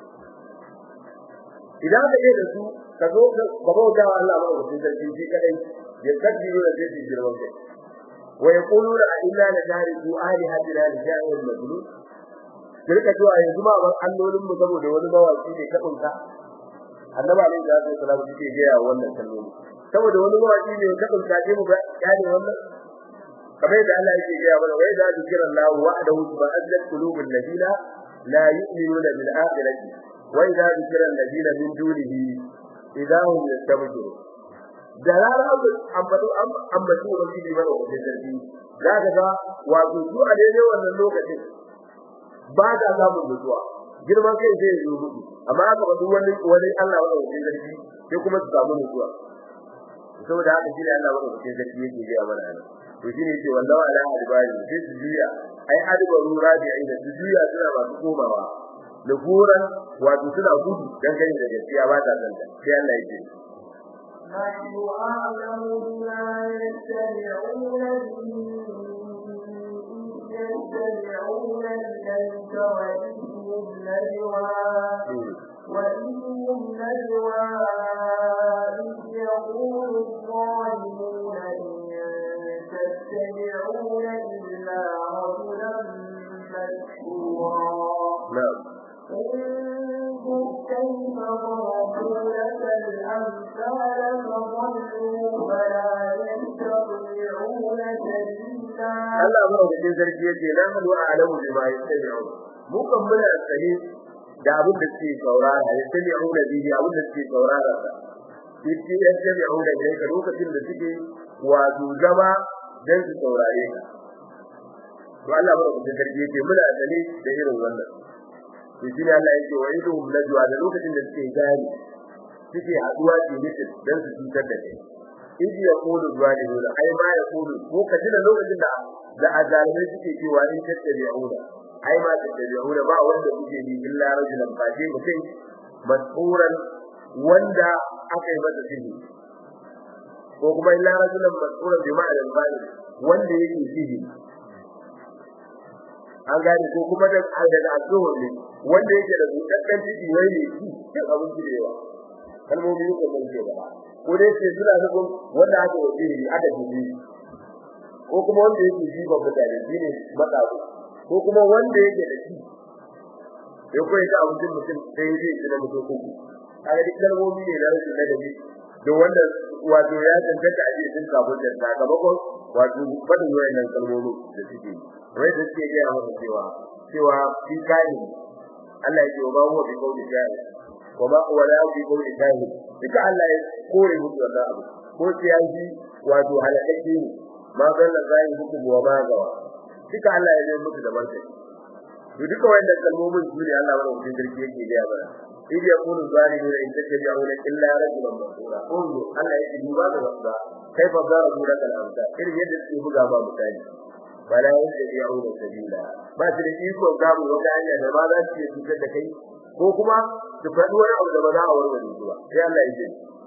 idan ka yi da su ka zo ka bauta wa Allah ba ku sarki shi kadai yastakbiruna sai su girman kai wa yaquluna inna la tariku alihatina li sha'in majnun kirka cewa yanzu ma ban allolin mu saboda wani mawaki ne kadin ka annabi alaihi salatu wasallam yake gaya wannan kalmomi saboda wani mawaki ne kadin ka je mu ga yani wannan kamar yadda Allah yake gaya mana wa idza zikra Allah wa'dahu ba'adat qulubul ladina la yu'minuna bil akhirati wa idza zikra alladina min dunihi idahum yastabshirun da rana ambatu ambatu ubangiji mana wajen sarki zaka ga wato su a daidai wannan lokacin ba ta samun nutsuwa girman kai zai yi mutu amma aka ba wani wani Allah wanda yake zargi sai kuma su samu nutsuwa saboda haka shi ne Allah wanda yake zargi yake ga mana nan to shi ne yake wallahi ala albani sai su juya ai adbaru rabi'i da su juya suna masu komawa nufuran wato suna gudu dan gani da gaskiya ba ta zanta sai Allah yake نحن أعلم بما يستمعون به يستمعون إليك وإذهم نجوى وإذهم نجوى إذ يقول الظالمون إن تتبعون إلا رجلا مسحورا نعم انظر كيف ضربوا لك الأمثال فضلوا فلا يستطيعون سبيلا Allah madaukakin sarki yake na hadu a alamu bima yastami'un mu kan muna sani da abin da suke saurara yastami'un da bihi abin da suke saurara sa yake yastami'un da kai lokacin da suke wato zama dan su saurare ka to Allah madaukakin sarki yake muna sani da irin wannan to shi ne Allah yake wa idhum najwa da lokacin da suke gani suke haduwa su mutum dan su cutar da kai idi ya kulu zalimuna ai ma ya kulu ko kaji da lokacin da da azalimai suke cewa in tattabi'una ai ma tattabi'una ba wanda kuke bi illa rajulan fadi mutum mas'uran wanda aka yi masa sihi ko kuma illa rajulan mas'uran bi ma'anar bani wanda yake sihi an gane ko kuma da daga azuhur ne wanda yake da dukkan ciki wai ne shi cin abinci da yawa kalmomi ko mun ce ba ko dai ce suna nufin wanda aka wace ne aka ji ko kuma wanda yake ji ba mutane shine matsabu ko kuma wanda yake da shi ya koyi ta abincin mutum sai ya ji da mutum ko kaga duk kalmomi ne da rashin ladabi da wanda wato ya tantance a cikin kafin da sakamakon wato fadin wayannan kalmomi da suke wai da suke gaya masa cewa cewa shi kai Allah yake wa huwa bi qawli jahil wa ma huwa la bi qawli jahil duka Allah ya kore musu wannan abu ko tiyaji wato halakake ne ma zalla zai hukum wa ma gawa duka Allah ya yi musu da martani to duka wannan kalmomin su ne Allah wannan cikin sarki yake ga mana إذ يقول الظالمون إن تتبعون إلا رجلا مسؤولا انظر ألا يجدوا هذا الأصداء كيف ضربوا لك الأمثال إذ يجد في بقى ما مثالي فلا يتبعون سبيلا ما تلقيكم قاموا وكأن ماذا تشيء كي ko kuma su faɗi wani abu da ba za a warware su ba sai Allah ya ce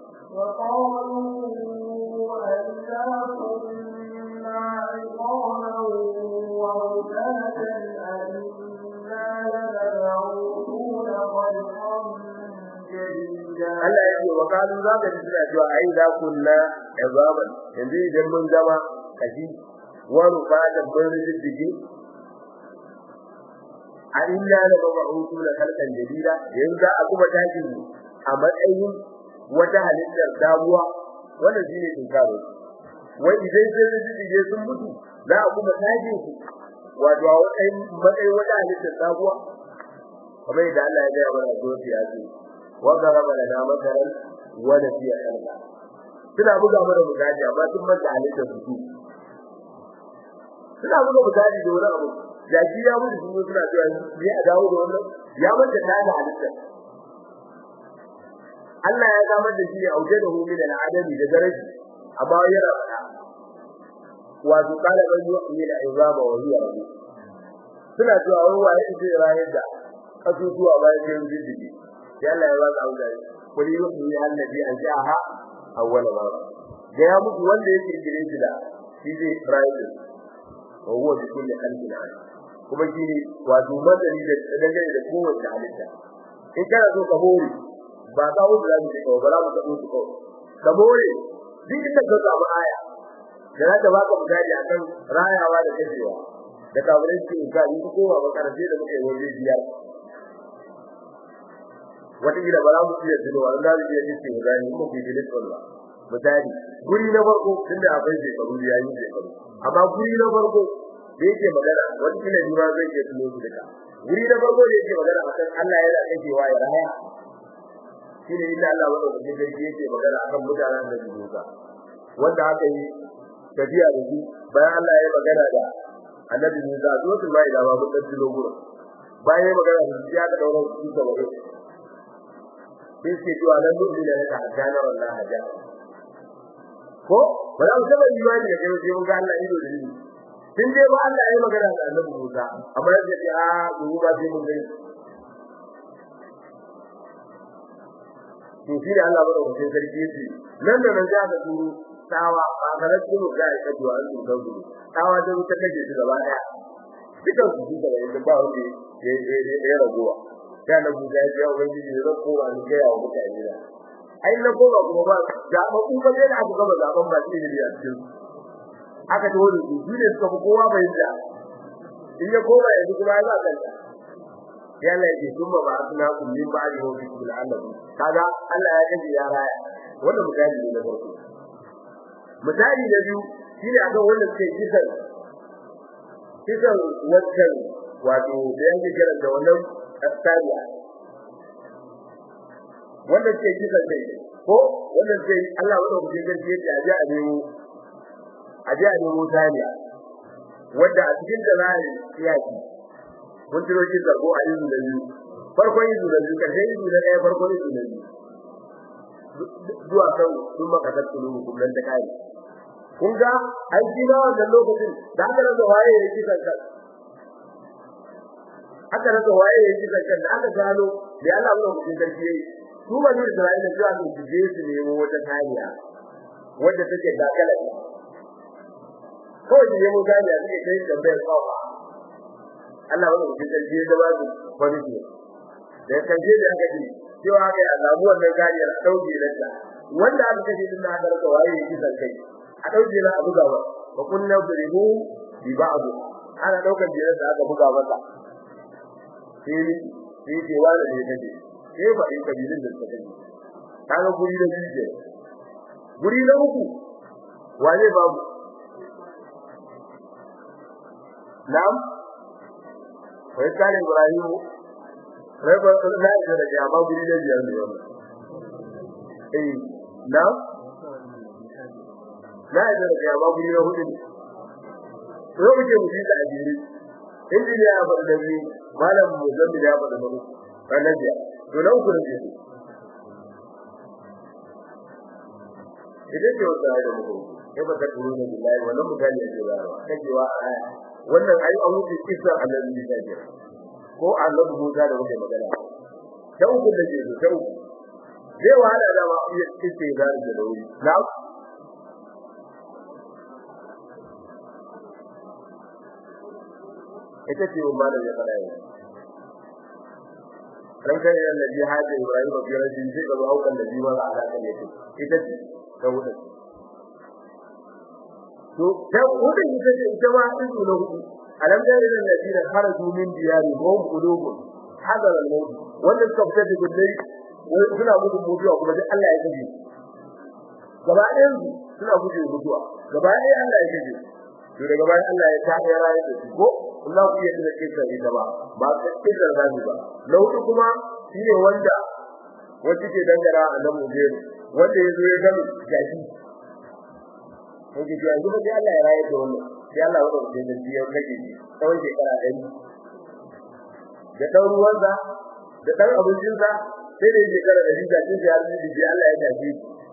وقالوا أئذا كنا عظاما ورفاتا أئنا لمبعوثون خلقا جديدا Allah ya ce wa kalu za ka ji suna cewa ai za kunna azaban yanzu idan mun zama kaji wa rufatan mun rijiji a inna la mabu'utu la khalqan jadida yanzu za a kuma tashi a matsayin wata halittar sabuwa wannan shine tinkaro wai idan sai rijiji sun mutu za a kuma tashi su wato a matsayin wata halittar sabuwa kamar yadda Allah ya gaya mana a ya ce وضرب لنا مثلا ونسي خلقه suna buga mana misali amma sun manta halittar su suna buga misali da wani abu jaki ya mutu sun suna cewa ne a dawo da wannan ya manta ta da halittar Allah ya gamar da shi ya auke da humi da adami da daraji amma yana fada wato kala ban yi da izama wa hiya rabu suna cewa wai waye zai rayar da kasusuwa bayan yin jijjigi sai Allah ya ba ka auda kuli yuhi allazi anja'aha awwala marra ga ya muku wanda yake gire shi da shi zai rayu wa huwa bi kulli khalqin alim kuma shi ne wato madani da dangane da kowace halitta in kana so ka more ba ka wuce da shi ba za mu ka wuce ko ka more duk inda ka samu aya da za ta baka misali akan rayawa da kashewa da kafirin ce ga ni ko ba makarante da muke waje biyar wata gida ba za mu iya tuno wa da zai iya ce ga ni mu bi da Allah misali guri na farko tunda akwai shekaru ya yi shekaru amma guri na farko da yake magana wani kila ni ma zai iya tuno su duka guri na farko da yake magana akan Allah yana kakewa ya raya shine inda Allah wanda da yake yake magana akan mutanen da Musa wanda aka yi tafiya da shi bayan Allah ya magana da annabi Musa zuwa mai da babu dan dilo gura bayan ya magana da shi aka daura su da wani sai ce to anan duk da ka hajjana wallahi hajjana ko ba za mu taba imani da kai sai mun ga Allah ido da ido tun dai ba Allah ya magana da annabi Musa amma ya ce a gobe ba sai mun gani to shi da Allah ba da wucin sarki yace nan da nan za ka turo tawa a garin kuma ga ya kaji wa an turkan su tawa da ta kaje su gaba daya dukan su duka da yadda ba wanda ya ya ragowa da na buga ya ga wani ne da ko ba ni ga ya mutane da ai na ko ba kuma ba da ba ku ba da aka gaba zaben ba shi ne a cikin aka tawo da su ne suka fi kowa bai da in ya koma yanzu kuma ya za kanta yalla yake kuma ba suna kun min ba da hobi bil annabi kaga Allah ya kace ya raya wannan misali ne na farko misali na biyu shine akan wanda suke kisan kisan wannan wato da yake kiran da wannan astariya wanda suke kisan dai ko wanda suke Allah wanda kuke gaske yake aje a nemo aje a nemo tariya wanda a cikin da zai yaki mun tiro shi da ko ayi da biyu farkon yi da biyu karshen yi da ɗaya farkon yi da biyu zuwa kan sun maka tattulu hukumar da kai kun ga an ji na wannan lokacin da aka rasa waye ya ji kankan aka rasa waye ya ji kankan da aka gano da Allah mun kuɗin sarki yayi su ba ne Isra'ila cewa su je su nemo wata kariya wadda take dakala kawai su nemo kariya suke kai tambayar kawa Allah wani mutum sarki ya zama su wani ne da karshe da aka ji cewa aka yi alamu wannan kariyar a ɗauke lanta wanda aka kashe din na aka rasa waye ya ji kai a ɗauke na a buga ba ba kunna birimu bi ba'du ana ɗaukar jirar da aka buga masa sai sai ce wani ne kaje sai ba in kabilin da suka kaje kaga guri da biyu guri na uku wane babu na'am wai kare Ibrahim rai ba na yi da ya ba guri da biyar ne wannan eh na na yi da ya ba guri da hudu ne to muke mu da ajiri injiniya ya faɗa da ni malam muzammi ya faɗa da mu annabi to nan ku ne idan ke wata da mu ya ba ta kuro ne billahi wannan mutane ne ba kajewa a aya wannan ai an wuce kisa annabi da ke ko annabi Musa da muke magana ta uku da ke ta uku zai wahala da ma iya kike da da wuri na ita ce umma da ya fara yi dan kai da nabi hadi ibrahim bi rajin sai ga haukan da bima ala kan yake ita ce ta hudu to ta hudu ita ce ita ma izu na hudu alam da irin ladina kharaju min diyari hum qulubun hadar al-maut wanda suka fita da gullai suna gudun mutuwa kuma duk Allah ya kaje gaba ɗayan suna gudun mutuwa gaba ɗayan Allah ya kaje to daga bayan Allah ya ta ya rayu da su ko Allah ku yadda kake sai da ba ba kake da zabi ba na hudu kuma shine wanda wanda ke dangara annabi Muhammad wanda yazo ya gami gashi ko ke yanzu da Allah ya rayu da wannan sai Allah ya dauke da shi ya kage shi tsawon shekara ɗari da ɗan ruwansa da ɗan abincinsa sai da shekara ɗari da shi ya rubuta shi Allah ya tafi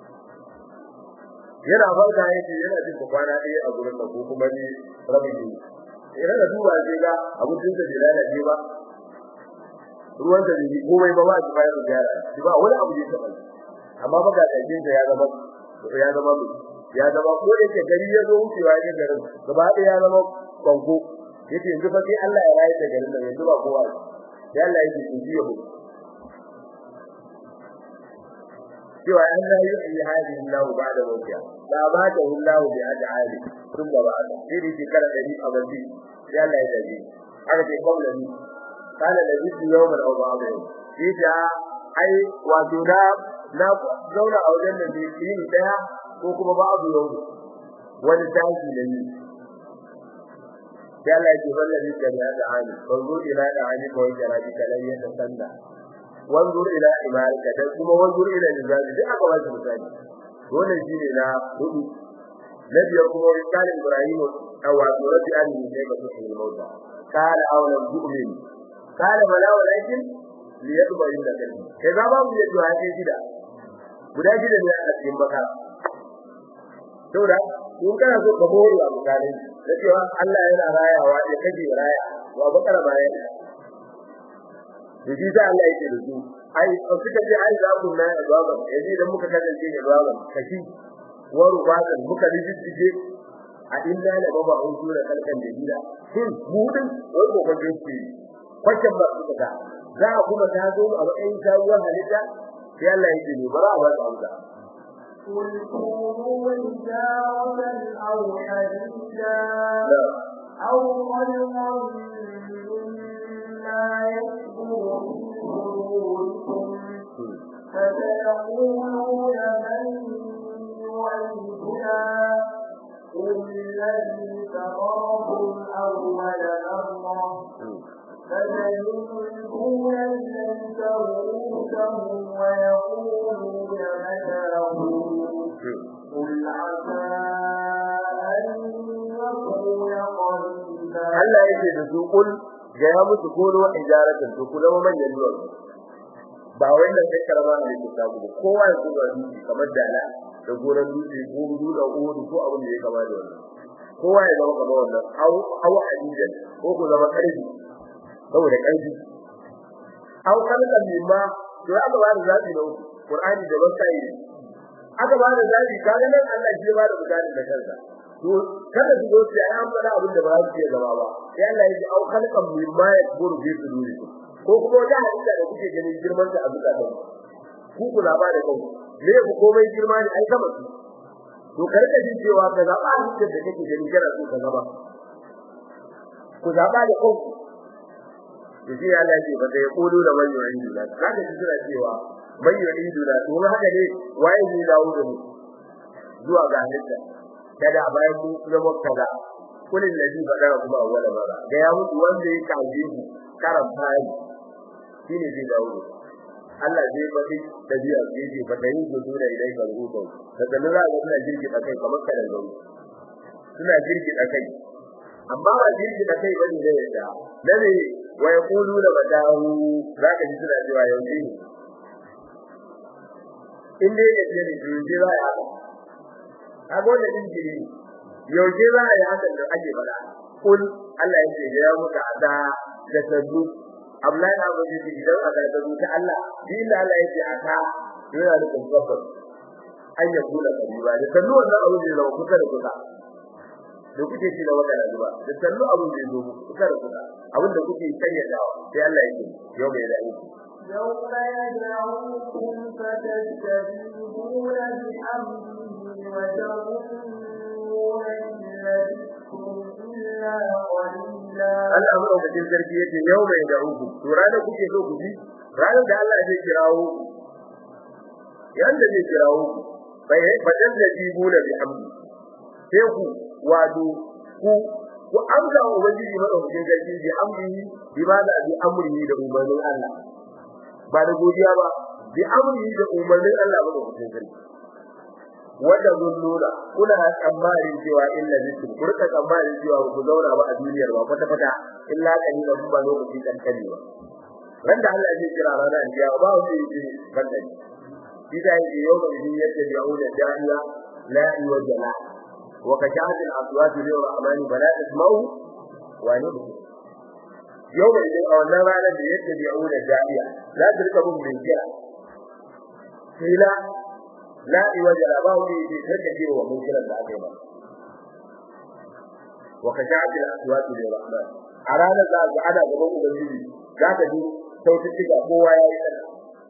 yana farka yake yana jin kwana ɗaya a gurin da ko kuma ni rabin yi idan da duba sai ga abincinsa bai lalace ba ruwan da bai komai ba ba shi bayan da yara shi ba wani abu da ya taɓa amma ba ga ɗakin ya zama ya zama ya zama ko da yake gari ya zo wucewa ne garin gaba ɗaya ya zama banko yace yanzu fa sai Allah ya rayu da garin nan yanzu ba kowa sai Allah yake ji ya hu cewa an la yuhyi hadhihi Allah ba'da mawtiha la ba'da Allah bi ad'ali thumma ba'da sai dai kala da ni abadi sai Allah ya dace aka ce kawla ni kana da bisu yawman aw ba'da shi da ai wato da na zauna a wajen da ne yi daya ko kuma ba'du yau wani tashi da ni sai Allah ya ce wallahi da ya da ani banzo ila da ani ko ya rabi kalai ya sanda wanzur ila imarika da kuma wanzur ila nizabi duk aka wasu misali wannan shine na hudu na biyar kuma risalin ibrahim awa surati an ne sai ba su yi mauta kala awla mu'min kala bala walakin li yadba inda kai kai ba mu yi du'a sai gida guda gida ne a cikin bakara saboda kun kana so ka bori a mutane da cewa Allah yana rayawa ya kaje raya wa bakara bayan da shi sai Allah yake da su ai suka ce ai za ku na azaba yaji idan muka kasance azaba kashi wa rubatan muka rijije a inna la baba an sura kalkan da gida shin budin wai ko kan jinsi kwakin ba su da za a kuma ta zo a matsayin shawuwar halitta sai Allah yake ne bara ba su amsa قل كونوا حجارة أو حديدا أو خلقا مما يكبر في صدوركم فسيقولون من يعيدنا قل الذي فطركم أول مرة فسينكون إليك رؤوسهم ويقولون متاه قل عسى أن يكون قريبا Allah yake da su kul ga ya musu kono ijaratan to ku zama manyan ruwan ba wannan sai karama ne ke samu kowa ya kuma dutse kamar dala da goran dutse ko gudu da uhudu ko abin da ya kama da wannan kowa ya zama kamar wannan au au hadidan ko ku zama karfi saboda karfi au kalkan mimma to aka ba da zabi na Qur'ani da wasai aka ba da zabi kaga nan Allah shi ba da misali da kansa to kada su zo su yi an fara abin da ba su iya zama ba sai Allah ya ji au kalkan mimma ya buru bi suduri ko kuma wata hadisa da kuke ganin girman ta a zukatan ku ku zaba da kanku me ku komai girma ne ai sama su to karka jin cewa ka zaba hadisin da kake ganin kana so ka zaba ku zaba da kanku to shi Allah ya ce ba sai kudu da man yu'idu la kaga shi suna cewa man yu'idu la to haka ne waye ne dawo da mu zuwa ga halitta kada bayan mu zama kaza kullin ladhi fadara kuma awwala bara ga ya mutu wanda ya kaje ku karam fari shine zai dawo Allah zai faɗi dabi'a zai ji fa dai gudu da idai ka rubuta da dan za ga suna jirgi da kai kamar kadan gauri suna jirgi da kai amma ba jirgi da kai bane da yadda dane wa yaqulu la badahu zaka ji suna cewa yau ne in dai ya ce ne je za ya haka kaga wannan injiri yau je za ya haka da ake fada kul Allah yake ya muka ada da sabbu Abdullahi na ba zai idan aka da ta Allah din da Allah yake aka yana da kofar an ya kula kariba da kallo wannan abu zai zama kusa da kusa da kuke ci da wannan zuwa da kallo abu zai zo kusa da kusa abin da kuke kayyadawa sai Allah yake yau mai da aiki يوم يدعوكم فتستجيبون بحمده وتظنون إن لبثتم إلا قليلا Allah madaukakin sarki yake yau mai da uku to ranar kuke so ku ji ranar da Allah zai kirawo yanda zai kirawo bai fadan da jibu da bi hamdi sai ku wato ku ku amsa wa ubangiji madaukakin sarki bi hamdi bi ba da bi amri da umarnin Allah ba da godiya ba bi amri da umarnin Allah madaukakin sarki wanda zulluna kuna tsammanin cewa illa bisu kurka tsammanin cewa ku zauna ba a duniyar ba kwata kwata illa kalila ba lokaci kan kani ba randa Allah zai kira rana ya ba wani yake kan dani ida yake yau da yin yadda ya wuce jami'a la yuwajjala wa kajat al aswat li rahman bala tasma'u wa ne yau da idan a wannan ranar da yadda ya wuce jami'a za ta rika bin bin kira kila la iwaja la ba wani da take ji wa munkiran da aka yi ba wa kajat al aswat li rahman a ranar da ga ada gaban ubangiji za ka ji sautuka kowa yayi sana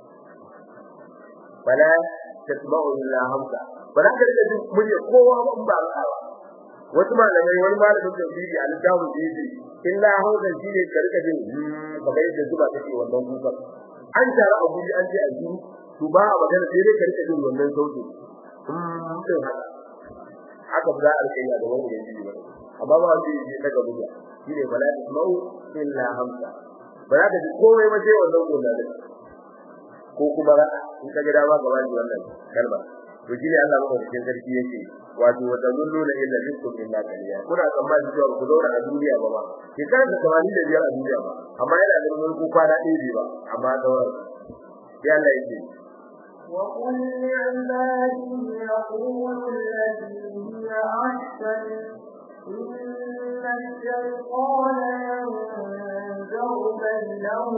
bala tasma'u illa hamsa bala ka rika ji murya kowa ba ba ba wasu malamai wani malamin tafsiri a littafin da yake illa hamsa shine ka rika jin kamar yadda zuba take wannan kuka an tara abu an ce a jini to ba a magana sai dai ka rika jin wannan sautin sai haka haka ba a rika yi da wani yanzu ba amma ba wanda yake daga buga shine bala tasma'u illa hamsa ba za ka ji komai ba sai wannan gona da ko kuma ra'a in ka ga dama gaba ji wannan kalma to shine Allah maka cikin sarki yake wato wata zulluna illa bikum illa qaliya kuna tsammani cewa ku zauna a duniya ba ba ke kan da tsamani da biyar a duniya ba amma yana da mulku kwana ɗaya ba amma daura sai Allah yake وقل لعبادي يقولوا التي هي أحسن إن الشيطان ينزغ بينهم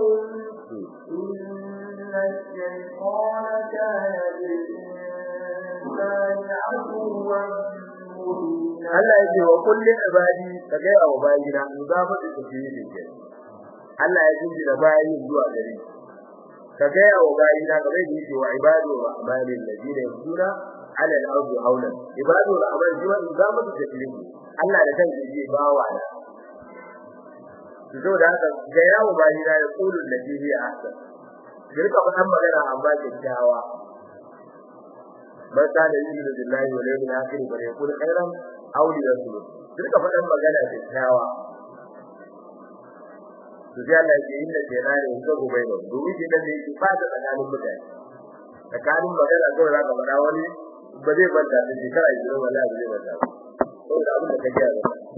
إن الشيطان كان للإنسان عدوا Allah yake wa kulli ibadi ka ga wa bayina muzafa da tafiye ke Allah ya jinji da bayin zuwa gare ka ga wa bayina ka bai yake wa ibadu wa amalin ladina yusura ala al-ardi hawla ibadu wa amal jiwa muzafa da tafiye Allah da kansa yake bawa da zo da haka ga yawo bayina ya kulu ladina ya ahsan girka fadan magana amma kyakkyawa man kana yu'minu billahi wal yawmil akhir fa yaqul khairan aw liyasmut duka fadan magana da kyawa to sai Allah ya yi da kenan ne ko gobe ba domin shi dan ne ki fada tsakanin mutane tsakanin magana ko za ka fada wani ba zai banta da shi kai jira wallahi ba zai banta ko da abin da kake yi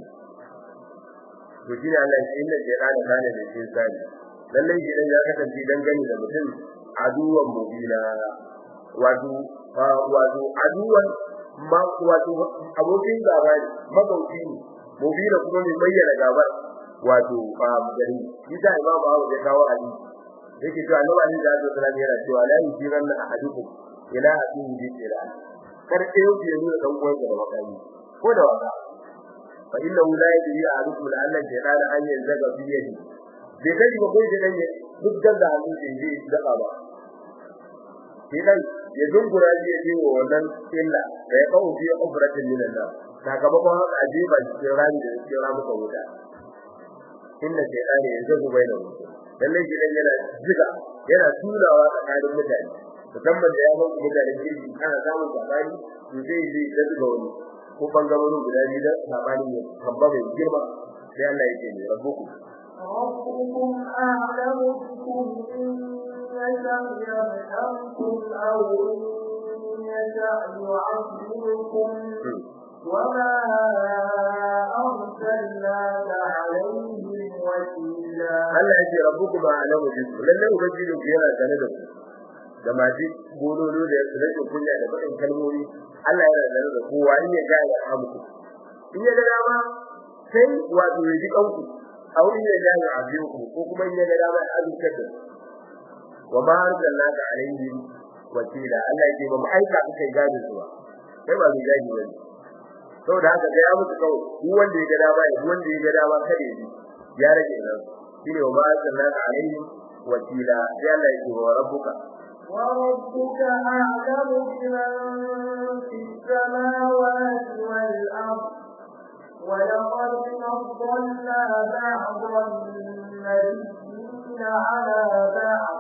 to shi ne Allah ya yi da kenan kana da shi sai lallai shi dan ya kasance dan gani da mutum aduwan mubina wato wato aduwan ma wato abokin gaba ne magauci ne mubina kuma ne bayyana gabar wato a gari ita imam Abu ya kawo ali yake cewa annabi Ali da Allah sallallahu yana cewa la yujiran ahadukum ila asin bi ila kar ɗaya ku yi da dan uwan da makami ko da waka fa inna la yajri ahadukum la Allah ya dala an yanzaga bi yadi bai kai ba ko da dan duk da hannu da yi da ba idan ya dungura shi ya jiwo wannan illa da ya kawo biya kufratin min Allah sakamakon haka ajiba cikin rani da cikin ramu ka wuta inna shaytani yanzu bai da wuta lalle shi dan yana jiga yana turawa tsakanin mutane musamman da ya ba ku mutane kirki ana samun sabani to zai yi da zuga wani ko bangarorin guda biyu da sabani ne kamba mai girma sai Allah yake ne rabbuku ربكم أعلم بكم إن يشأ يرحمكم أو إن يشأ يعذبكم وما أرسلناك عليهم وكيلا Allah ya ce rabbukum a'lamu bikum lalle ubangijin ku yana tare da ku da maji bololo da rashin kunya da bakin kalmomi Allah yana tare da kowa in ya ga ya hamku in ya ga dama sai wato ya ji kanku a wurin ya ga ya abiku ko kuma in ya ga dama ya azurta da wa ma arsalnaka alaihim wakila Allah ya ce ba mu aika ka kai gadi zuwa kai ba mu gadi bane saboda haka sai ya mutu kawai duk wanda ya ga dama ya duk wanda ya ga dama kare shi ya rage nan shine wa ma arsalnaka alaihim wakila sai Allah ya ce wa rabbuka وربك أعلم بمن في السماوات والأرض ولقد فضلنا بعض النبيين على بعض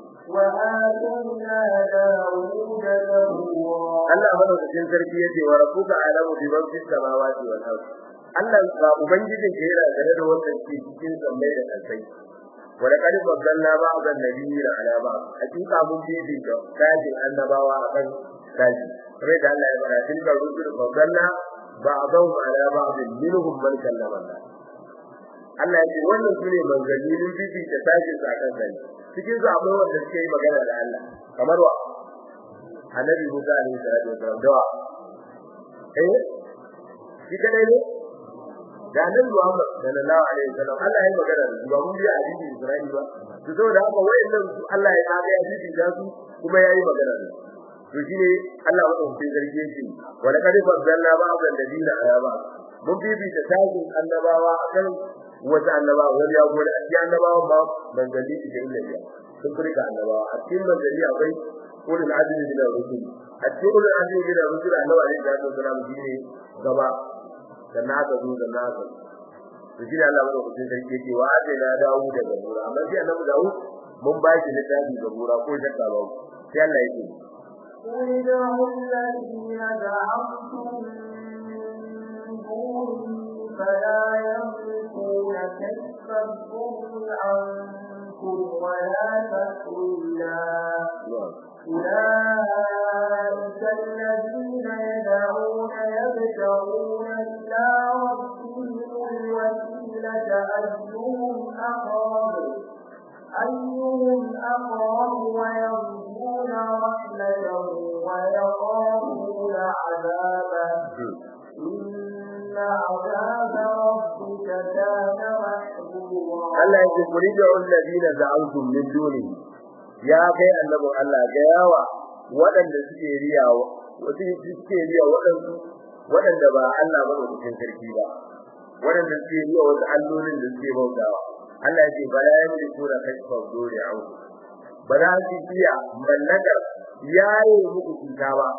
وآتينا داود زبورا Allah madaukakin sarki yace wa rabbuka alamu bi man fis samawati wal ard Allah ba ubangijin ka yana gare da wannan ke cikin sammai da kasai wa laqad faddalna ba'dhan nabiyina ala ba'd hakika mun bibi da kajin annabawa akan kaji kamar da Allah ya fara tilka rusul faddalna ba'dhum ala ba'd minhum man kallama Allah Allah ya ce wannan sune manzanni mun bibi da sajin sa kan kai cikin su akwai wanda suke yi magana da Allah kamar wa annabi Musa alaihi salatu wasallam dawa eh shi kadai ne da annabi Muhammad sallallahu alaihi wasallam Allah ya magana da su ba mun bi hadisi Isra'ila ba to saboda haka wayannan su Allah ya kaga ya hadisi da su kuma yayi magana da su to shine Allah madaukakin sarki yake wa laqad faddalna ba'dhan ladina ala ba'd mun bibi da tajin annabawa akan wata annabawa wani ya gode a cikin annabawa ba manzali da ilmiya sun furka annabawa a cikin manzali akwai ulul azmi min ar-rusul a cikin ulul azmi min ar-rusul annabawa ne da su sallama shine gaba da naka zo da naka to shi Allah ba ku sai ke cewa ade na dawo daga gura amma sai annabi dawo mun ba shi littafi ga gura ko shakka ba sai Allah yake قل ادعوا الذين زعمتم من دونه فلا يملكون كشف الضر عنكم ولا تحويلا أولئك الذين يدعون يبتغون إلى ربهم الوسيلة أيهم أقرب أيهم أقرب ويرجون رحمته ويخافون عذابه إن عذاب ربك كان محظورا Allah yake kuri da alladina za'antum min dunihi ya kai annabin Allah ga yawa waɗanda suke riyawa wasu suke riya waɗansu waɗanda ba Allah ba cikin sarki ba waɗanda suke riya wasu allolin da suke bautawa Allah yake bala yamliku da kashfa dole au ba za su iya mallakar yayi muku cuta ba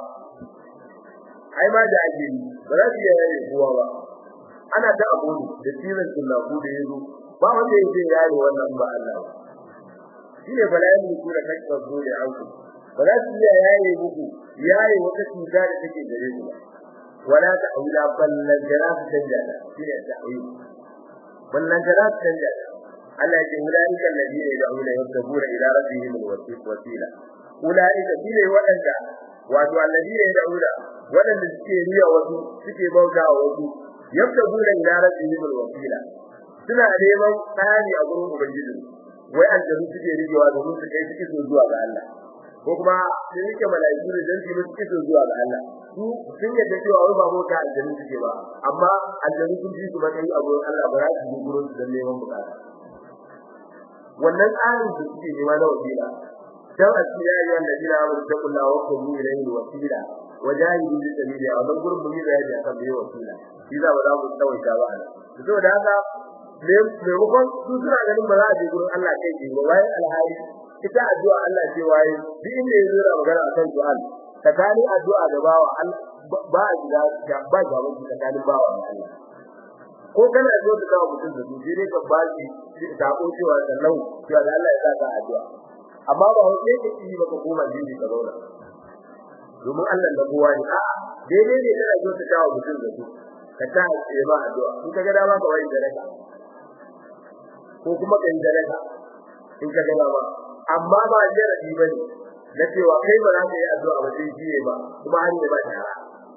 ai ma da ake yi ba za su iya yayi kowa ba ana ta abu da tilan sunnaku da yazo ba wanda yake yayi wannan ba Allah ba shine balayin ku da kake zo da auku ba za su iya yayi muku yayi wata cuta da take gare ku ba wala ta'ula ballan jarat dajjala shine ta'wil ballan jarat dajjala Allah ya ulaika alladhina yad'una yabtaguna ila rabbihim alwasila ulaika shine wadanda wato alladhina yad'una wadanda suke riya wasu suke bauta wasu yabtaguna ila rabbihim alwasila suna neman tsari a gurin ubangiji wai aljanu suke rigewa domin su kai suke zuwa ga Allah ko kuma sun yake malaiku ne dan su suke zuwa ga Allah su sun yadda cewa wai ba mota aljanu suke ba amma aljanu sun ji su matsayi a gurin Allah ba za su yi gurin su dan neman bukata wannan tsarin da suke nema na wasila dan a cikin yayi wanda jira mun ta kula wa ko mu ilayhi wasila wajahidu bi sabili a wannan gurin mun yi bayani akan bai wasila shi za ba za mu tsawaita ba saboda haka maimakon su suna ganin ba za a je gurin Allah kai ji ba wai alhali ita addu'a Allah ce waye duk inda ya zura magana akan du'a tsakanin addu'a da bawa ba a gida ba ga wani tsakanin bawa da Allah ko kana zo da kawo mutum da shi ne ka baki da ko cewa sallau cewa da Allah ya saka addu'a amma ba wai sai ka yi ba ka koma jini ka zauna domin Allah da kowa ne a'a daidai ne kana zo da kawo mutum da shi ka ta yi ba addu'a in ka ga dama ka wai da raka ko kuma kai sadaka in ka gaba ba amma ba jaradi bane na cewa kai ba za ka yi addu'a ba sai shi ba kuma har ne ba tara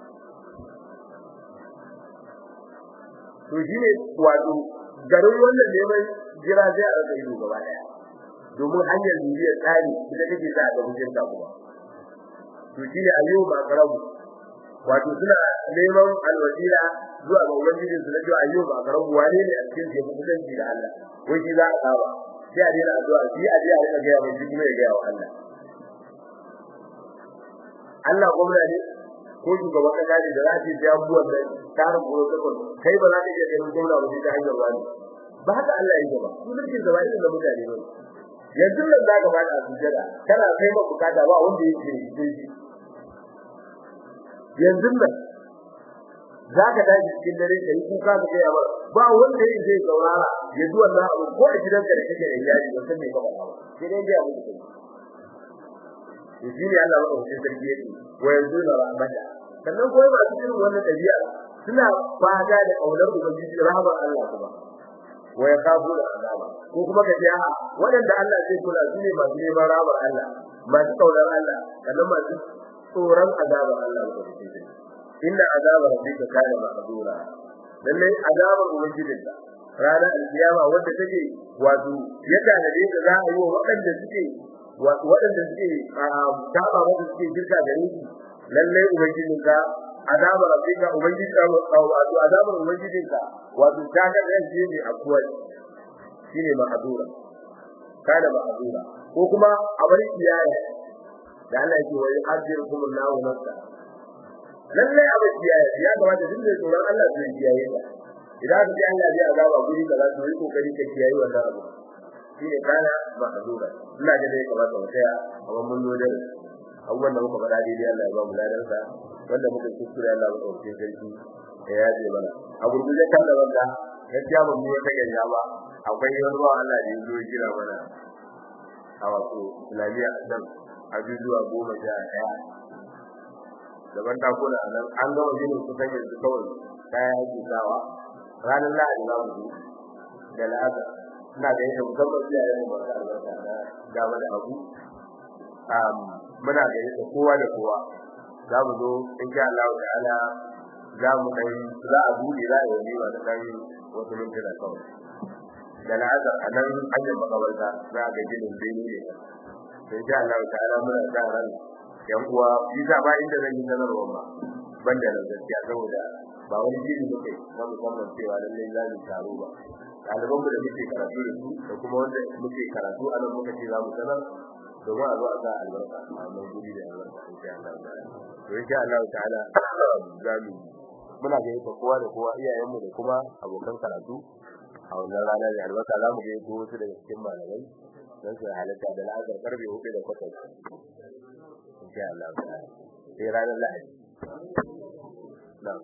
to shi ne wato garin wannan neman jira zai a rasa ido gaba daya domin hanyar bibiyar tsari ita take sa ga mutum ta kuma to shi ne ayyuba ba karabu wato suna neman alwasila zuwa ga ubangiji su na cewa ayyuba ba karabu wane ne a cikin jefu kusanci da Allah wai shi za a saba sai a daina addu'a shi a je a rika gaya mai shi kuma ya gaya wa Allah Allah gwamna ne ko shugaban kasa ne da za ta ji abubuwan da tarin protocol kai ba za ka iya ganin gwamna ba ta hanyar wani ba haka Allah ya yi ba su duk da wani da mutane ba yanzu nan za ka ba da sujada kana kai ma bukata ba wanda yake yi shi yanzu nan za ka dace cikin dare ka yi kuka ka kai ba ba wanda yake zai saurara ya ji wannan abu ko a gidanka da kake da iyali ba san me ka faɗa ba sai dai ya mutu kai shi ne Allah ya wuce sarki yake wa yanzu da rahmata sannan kuma ba su irin wannan dabi'a suna fada da kaunar ubangiji rahmar Allah kuma wa yakabu da azaba ko kuma ka ce a wadanda Allah zai kula su ne masu neman rahmar Allah masu kaunar Allah sannan masu tsoron azabar Allah ko da shi inna azaba rabbika kana mahdura lalle azabar ubangijinka ranar alkiyama wanda take wato ya tanade ta za a yi wa waɗanda suke waɗanda suke saba wanda suke shirka da ni lallai ubangijin ka azabar rabbika ubangijin ka wato azabar ubangijin ka wato ta ga ran shi ne akwai shine mahadura kada mahadura ko kuma a bari kiyaye da Allah yake wai hajjirukum Allahu nafsa lallai a bari kiyaye ya kamata duk da tsoron Allah zai kiyaye ka idan ka ji Allah ya azaba guri kaza to yi kokari ka kiyaye wannan abu shine kana ma'zura ina ga dai kamar sau daya amma mun zo da abubuwan da muka faɗa daidai Allah ya ba mu ladan sa wanda muka kuskure Allah ya ɗauke sarki ya yaje mana a gurguje kan da wanda gaskiya ba mu wata ganya ba akwai wani ruwa Allah da ya zo ya kira mana a wato islamiyya a nan a jujuwa goma sha ɗaya daban takuna a nan an gama ginin kusan yanzu kawai kayan ake sawa ranar lahadi za mu zo da la'azar ina da yadda musamman iyayen mu masu albarka na gaba da abu muna da yadda kowa da kowa za mu zo in sha Allah ta'ala za mu kai za a buɗe za a yi wani masu ɗan wasu mintuna kawai da la'azar a nan hanyar makabarta za a ga ginin bene ne in sha Allah ta'ala muna sa ran yan uwa shi sa ba inda zan yi sanarwa ba ban da nan gaskiya saboda ba wani jini muke na musamman cewa lallai za mu taro ba ɗaliban mu da muke karatu da su da kuma wanda muke karatu a nan muka ce za mu sanar domin a zo a sa albarka a wannan guri da albarka insha Allah to insha Allah ta'ala za mu muna ga yadda kowa da kowa iyayenmu da kuma abokan karatu a wannan rana da albarka za mu ga yadda wasu daga cikin malamai don su halatta da la'azar karfe hudu da kwatas insha Allah ta'ala sai ranar lahadi na'am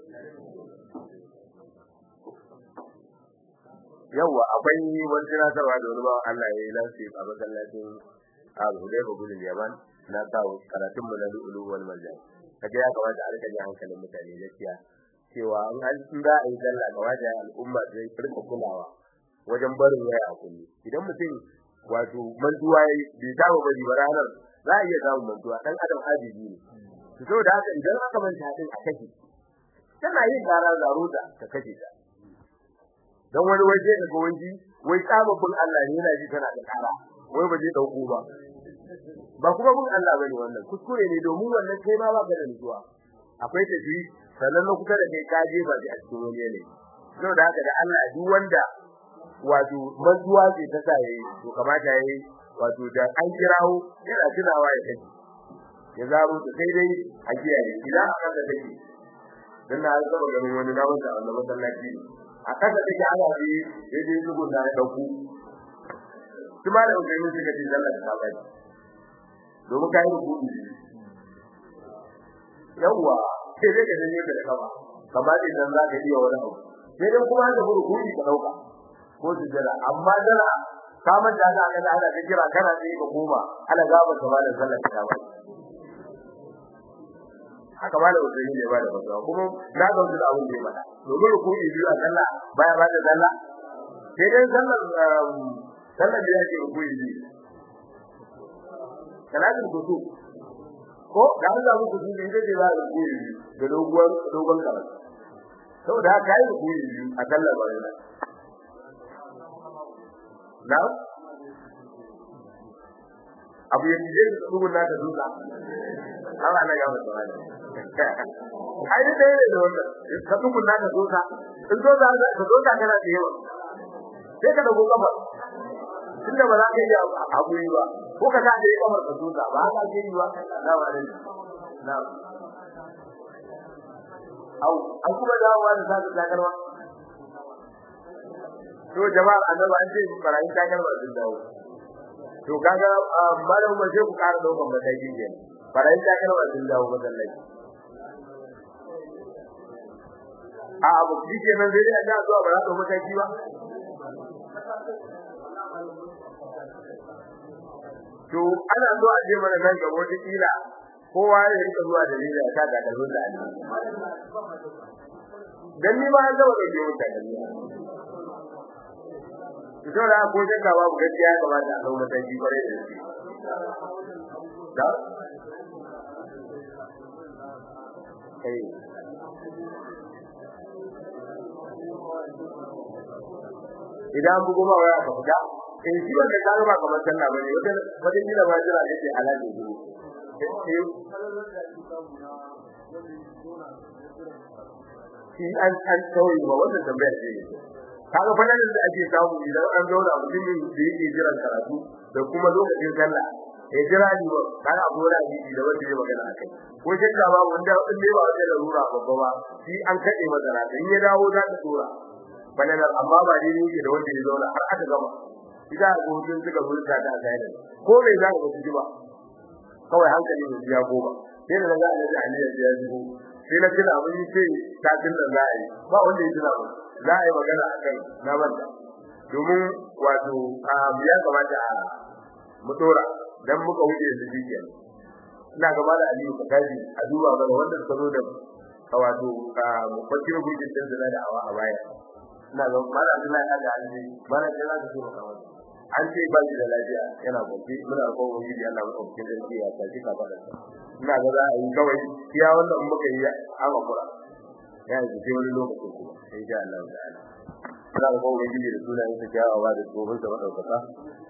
yawa akwai wani tunatarwa da wani bawan Allah ya yi lansi a masallacin Abu Hudayfa bin Yaman na kawo karatun mu na Lulu wal Marjan kaga ya kamata a rika jin hankalin mutane gaskiya cewa an an za a yi sallah kamata al'umma su yi rika kulawa wajen barin waya a kullu idan mutum wato mantuwa yayi bai saba bari ba ranar za a iya samun mantuwa dan adam ajibi ne to saboda haka idan aka manta din a kashe tana yin karar zaruta ta kashe ta dan wani waje daga wanji wai tsababbin Allah ne yana ji tana da kara wai ba zai dauko ba ba kuma bin Allah bane wannan kuskure ne domin wannan kai ma ba ka da nutsuwa akwai tafi sannan na kusa da kai ka je ba a cikin wani ne saboda haka da Allah duk wanda wato mantuwa ce ta sa yayi to kamata yayi wato da an kirawo yana tunawa ya kace ya zaro ta sai dai a kiyaye idan aka da take dan na saba ganin wani na wanda Allah masallaci a kasa take ana bi yaje zugo da ya dauko kuma da wani mun shiga cikin Allah ta bai domin kai rubutu yawa sai dai ka dane ka da kama kamar idan za ka iya wani abu sai dai kuma da rubutu ka dauka ko su jira amma dara ka manta da aka da ana kira kana sai ka koma ana gaba ka ba da sallar ta ba haka ba da wajen ne ba da wajen kuma na ga wajen abin da ya bada domin rukuni biyu a sallah baya ba da sallah sai dai sallar sallar da yake rukuyi ne salatin kusu ko da an samu kusu ne da za a rukuyi da dogon dogon karatu saboda haka yi rukuyi a sallar bayan na abu ya je da tsugun naka duka Allah na gaba da wani ai da dai da wannan ka tsugun naka duka in zo za ka zo ka kana da yawa sai ka dago kafa tunda ba za ka yi abu yi ba ko ka ta da kamar ka duka ba ka ke yi ba na wani na au an kuma dawowa da zaka takarwa to jama'a annabi an ce barayin takarwa sun dawo to kaga malam ba sai ku ƙara daukan mataki ne barayin takarwa sun dawo masallaci a abu kike nan sai a ga zuwa ba za ta mataki ba to ana so a je mana nan gaba wata kila kowa ya rika zuwa da rila ta ga kalbin da ali dan ni ma an zama da ke wuta ito da ko sai ka babu gaskiya ya kamata a zama mataki bare da shi da kai idan bugu ma waya ka fita in shi wanda ka ba kamar sallah bane wata wata kila ba jira ne ke alaji ne shi an an kawai ba wannan tambayar ce kaga fadanin da ake samu idan an zauna mutum da yake jiran karatu da kuma lokacin sallah ya jira ni ba kaga abu da hadisi da wanda ya magana akai ko shakka ba wanda in dai ba wanda larura babba ba shi an kade madara in ya dawo za ka tura fadanin amma ba dai yake da wanda ya zauna har aka gama idan ga hutun suka burta ta sai ko mai za ka ji ba kawai hankali ne ya goma sai da ga Allah da Allah ya ji sai na kira mun ce ta dinna za a yi ba wanda ya tuna mun za a yi magana akan na banda domin wato a ya kamata a mu dora dan muka wuce da shi kenan ina gaba da Aliyu ka kaji a duba ga wanda suka zo da wato a mufakkir gudin da da awa a baya ina ga mala Abdullahi ya ga Ali mana da za ka so ka wani an ce ba shi da lafiya yana kwanci muna ko wani da Allah mu cikin dangi ya tafi ka fada ina ga za a yi kawai iya wannan muka yi an hakura ya yi ce wani lokaci kuma sai ga Allah ta'ala ina ga ko wani da sunayen sa kyawawa da tsohon sa madaukaka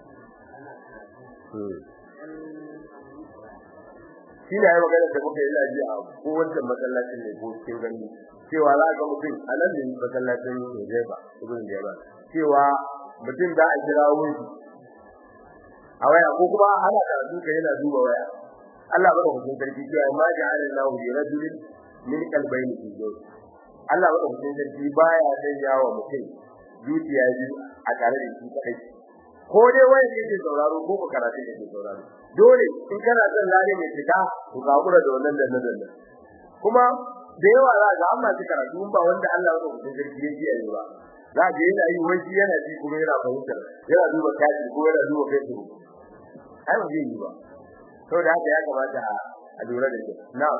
shi ne ya magana da muka yi lafiya a kowace masallacin ne ko cikin gani cewa za ga mutum a nan ne masallacin Hudayba ibn Jabal cewa mutum da a kira wuri a waya ko kuma ana karatu kai yana duba waya Allah bada hukun sarki cewa ma ja'ala Allahu li rajulin min qalbayni fi zawj Allah bada hukun sarki baya sanya wa mutum zuciya biyu a tare da shi kai ko dai waya ne ke sauraro ko ko karatu ne ke sauraro dole in kana son lare mai fita ku kakura da wannan danne danne kuma da yawa za ga amma shi karatu ba wanda Allah bada hukun sarki yake yi ba za ga yana yi wani yana ji kuma yana fahimta yana duba kashi ko yana duba facebook ai ba zai yi ba saboda haka ya kamata a lura da shi na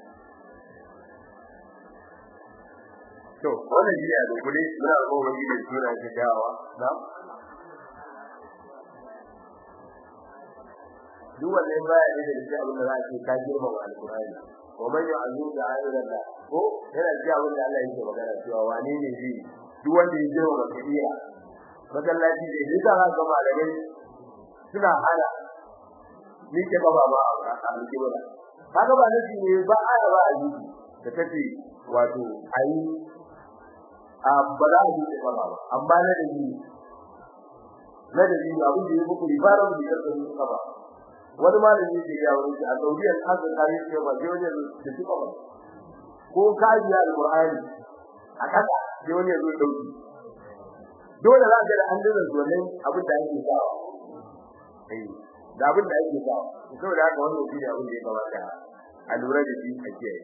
to wannan shi ne a dukule muna ko wani da suna ke dawa na duk wannan baya ne da shi abin da za a ce ka girma wa alkurani wa man yu'azzu da ayyuka ko yana ji abin da Allah yake magana cewa wane ne zai duk wanda ya girma ba kariya masallaci da yake za ga malamai suna hana ni ke baba ba a miki ba kaga ba nake ne ba aya ba a yi da take wato ayi a ba za a yi ba ba amma na da ni na da ni abin da yake ku ribaran da yake ku ba wani malami yake ya wani a Saudiya an ga kare shi ba sai wani da shi ba ko kaji alqur'ani a kasa sai wani ya zo dauki dole za ka da an dinga wannan abin da yake sawa eh da abin da yake sawa saboda haka wannan shi ne abin da ya kamata a lura da shi a kiyaye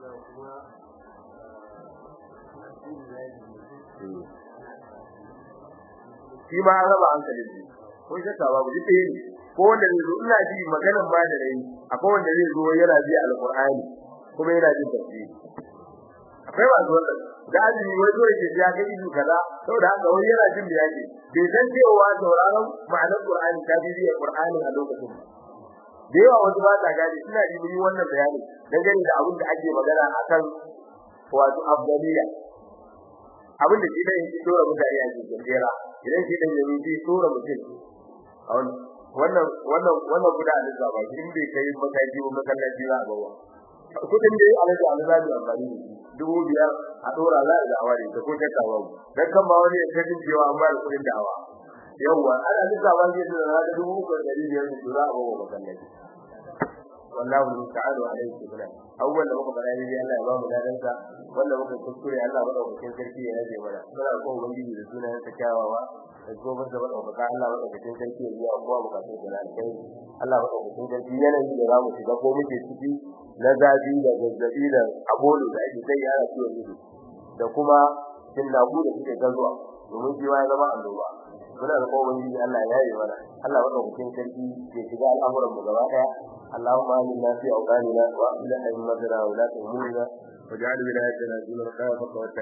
shi ma raba hankali ne ko shakka babu duk ɗaya ne ko wanda zai zo ina ji maganan ba da rai akwai wanda zai zo yana ji alqur'ani kuma yana jin tafsiri akwai masu wannan da azumi wai zo yake ya ga izu kaza saboda haka wani yana jin da yake bai san cewa sauraron ma'anar Qur'ani ta bi biyar Qur'ani a lokacin da yawa wasu ba ta gane suna yi mun wannan bayani dangane da abin da ake magana akan wato afdaliya abin da shi ne yake dora mutane a cikin jera idan shi dan yayi shi dora mutum a wannan wannan wannan guda da zaba in bai kai makaji ba masallaci ba ba kudin da alaji alaji amfani dubu biyar a dora za a dawa ne ta ko ta kawo dan kan ba wani ya kaji cewa an ba da kudin dawa yawa ana duka ba zai da da dubu ko dari biyar da dura a bawa masallaci wallahu ta'ala alaihi wasallam awwal da muka fara yi Allah ya ba mu dadansa wanda muka kuskure Allah ba daukakin sarki ya rage mana muna ko ubangiji da sunayen sa kyawawa da gobe da ba dauka Allah ba daukakin sarki ya biya kowa bukatun da alkai Allah ba daukakin sarki yanayi da zamu shiga ko muke ciki na zafi da zazzabi da abolo da ake sai yara ciwon ido da kuma cin nagu da suke gazuwa domin shi ya zama annoba muna da kowa ubangiji Allah ya yi mana Allah ba daukakin sarki ya shiga al'amuran mu gaba daya اللهم آمنا في أوطاننا وأصلح أئمتنا وولاة أمورنا واجعل ولايتنا في من خافك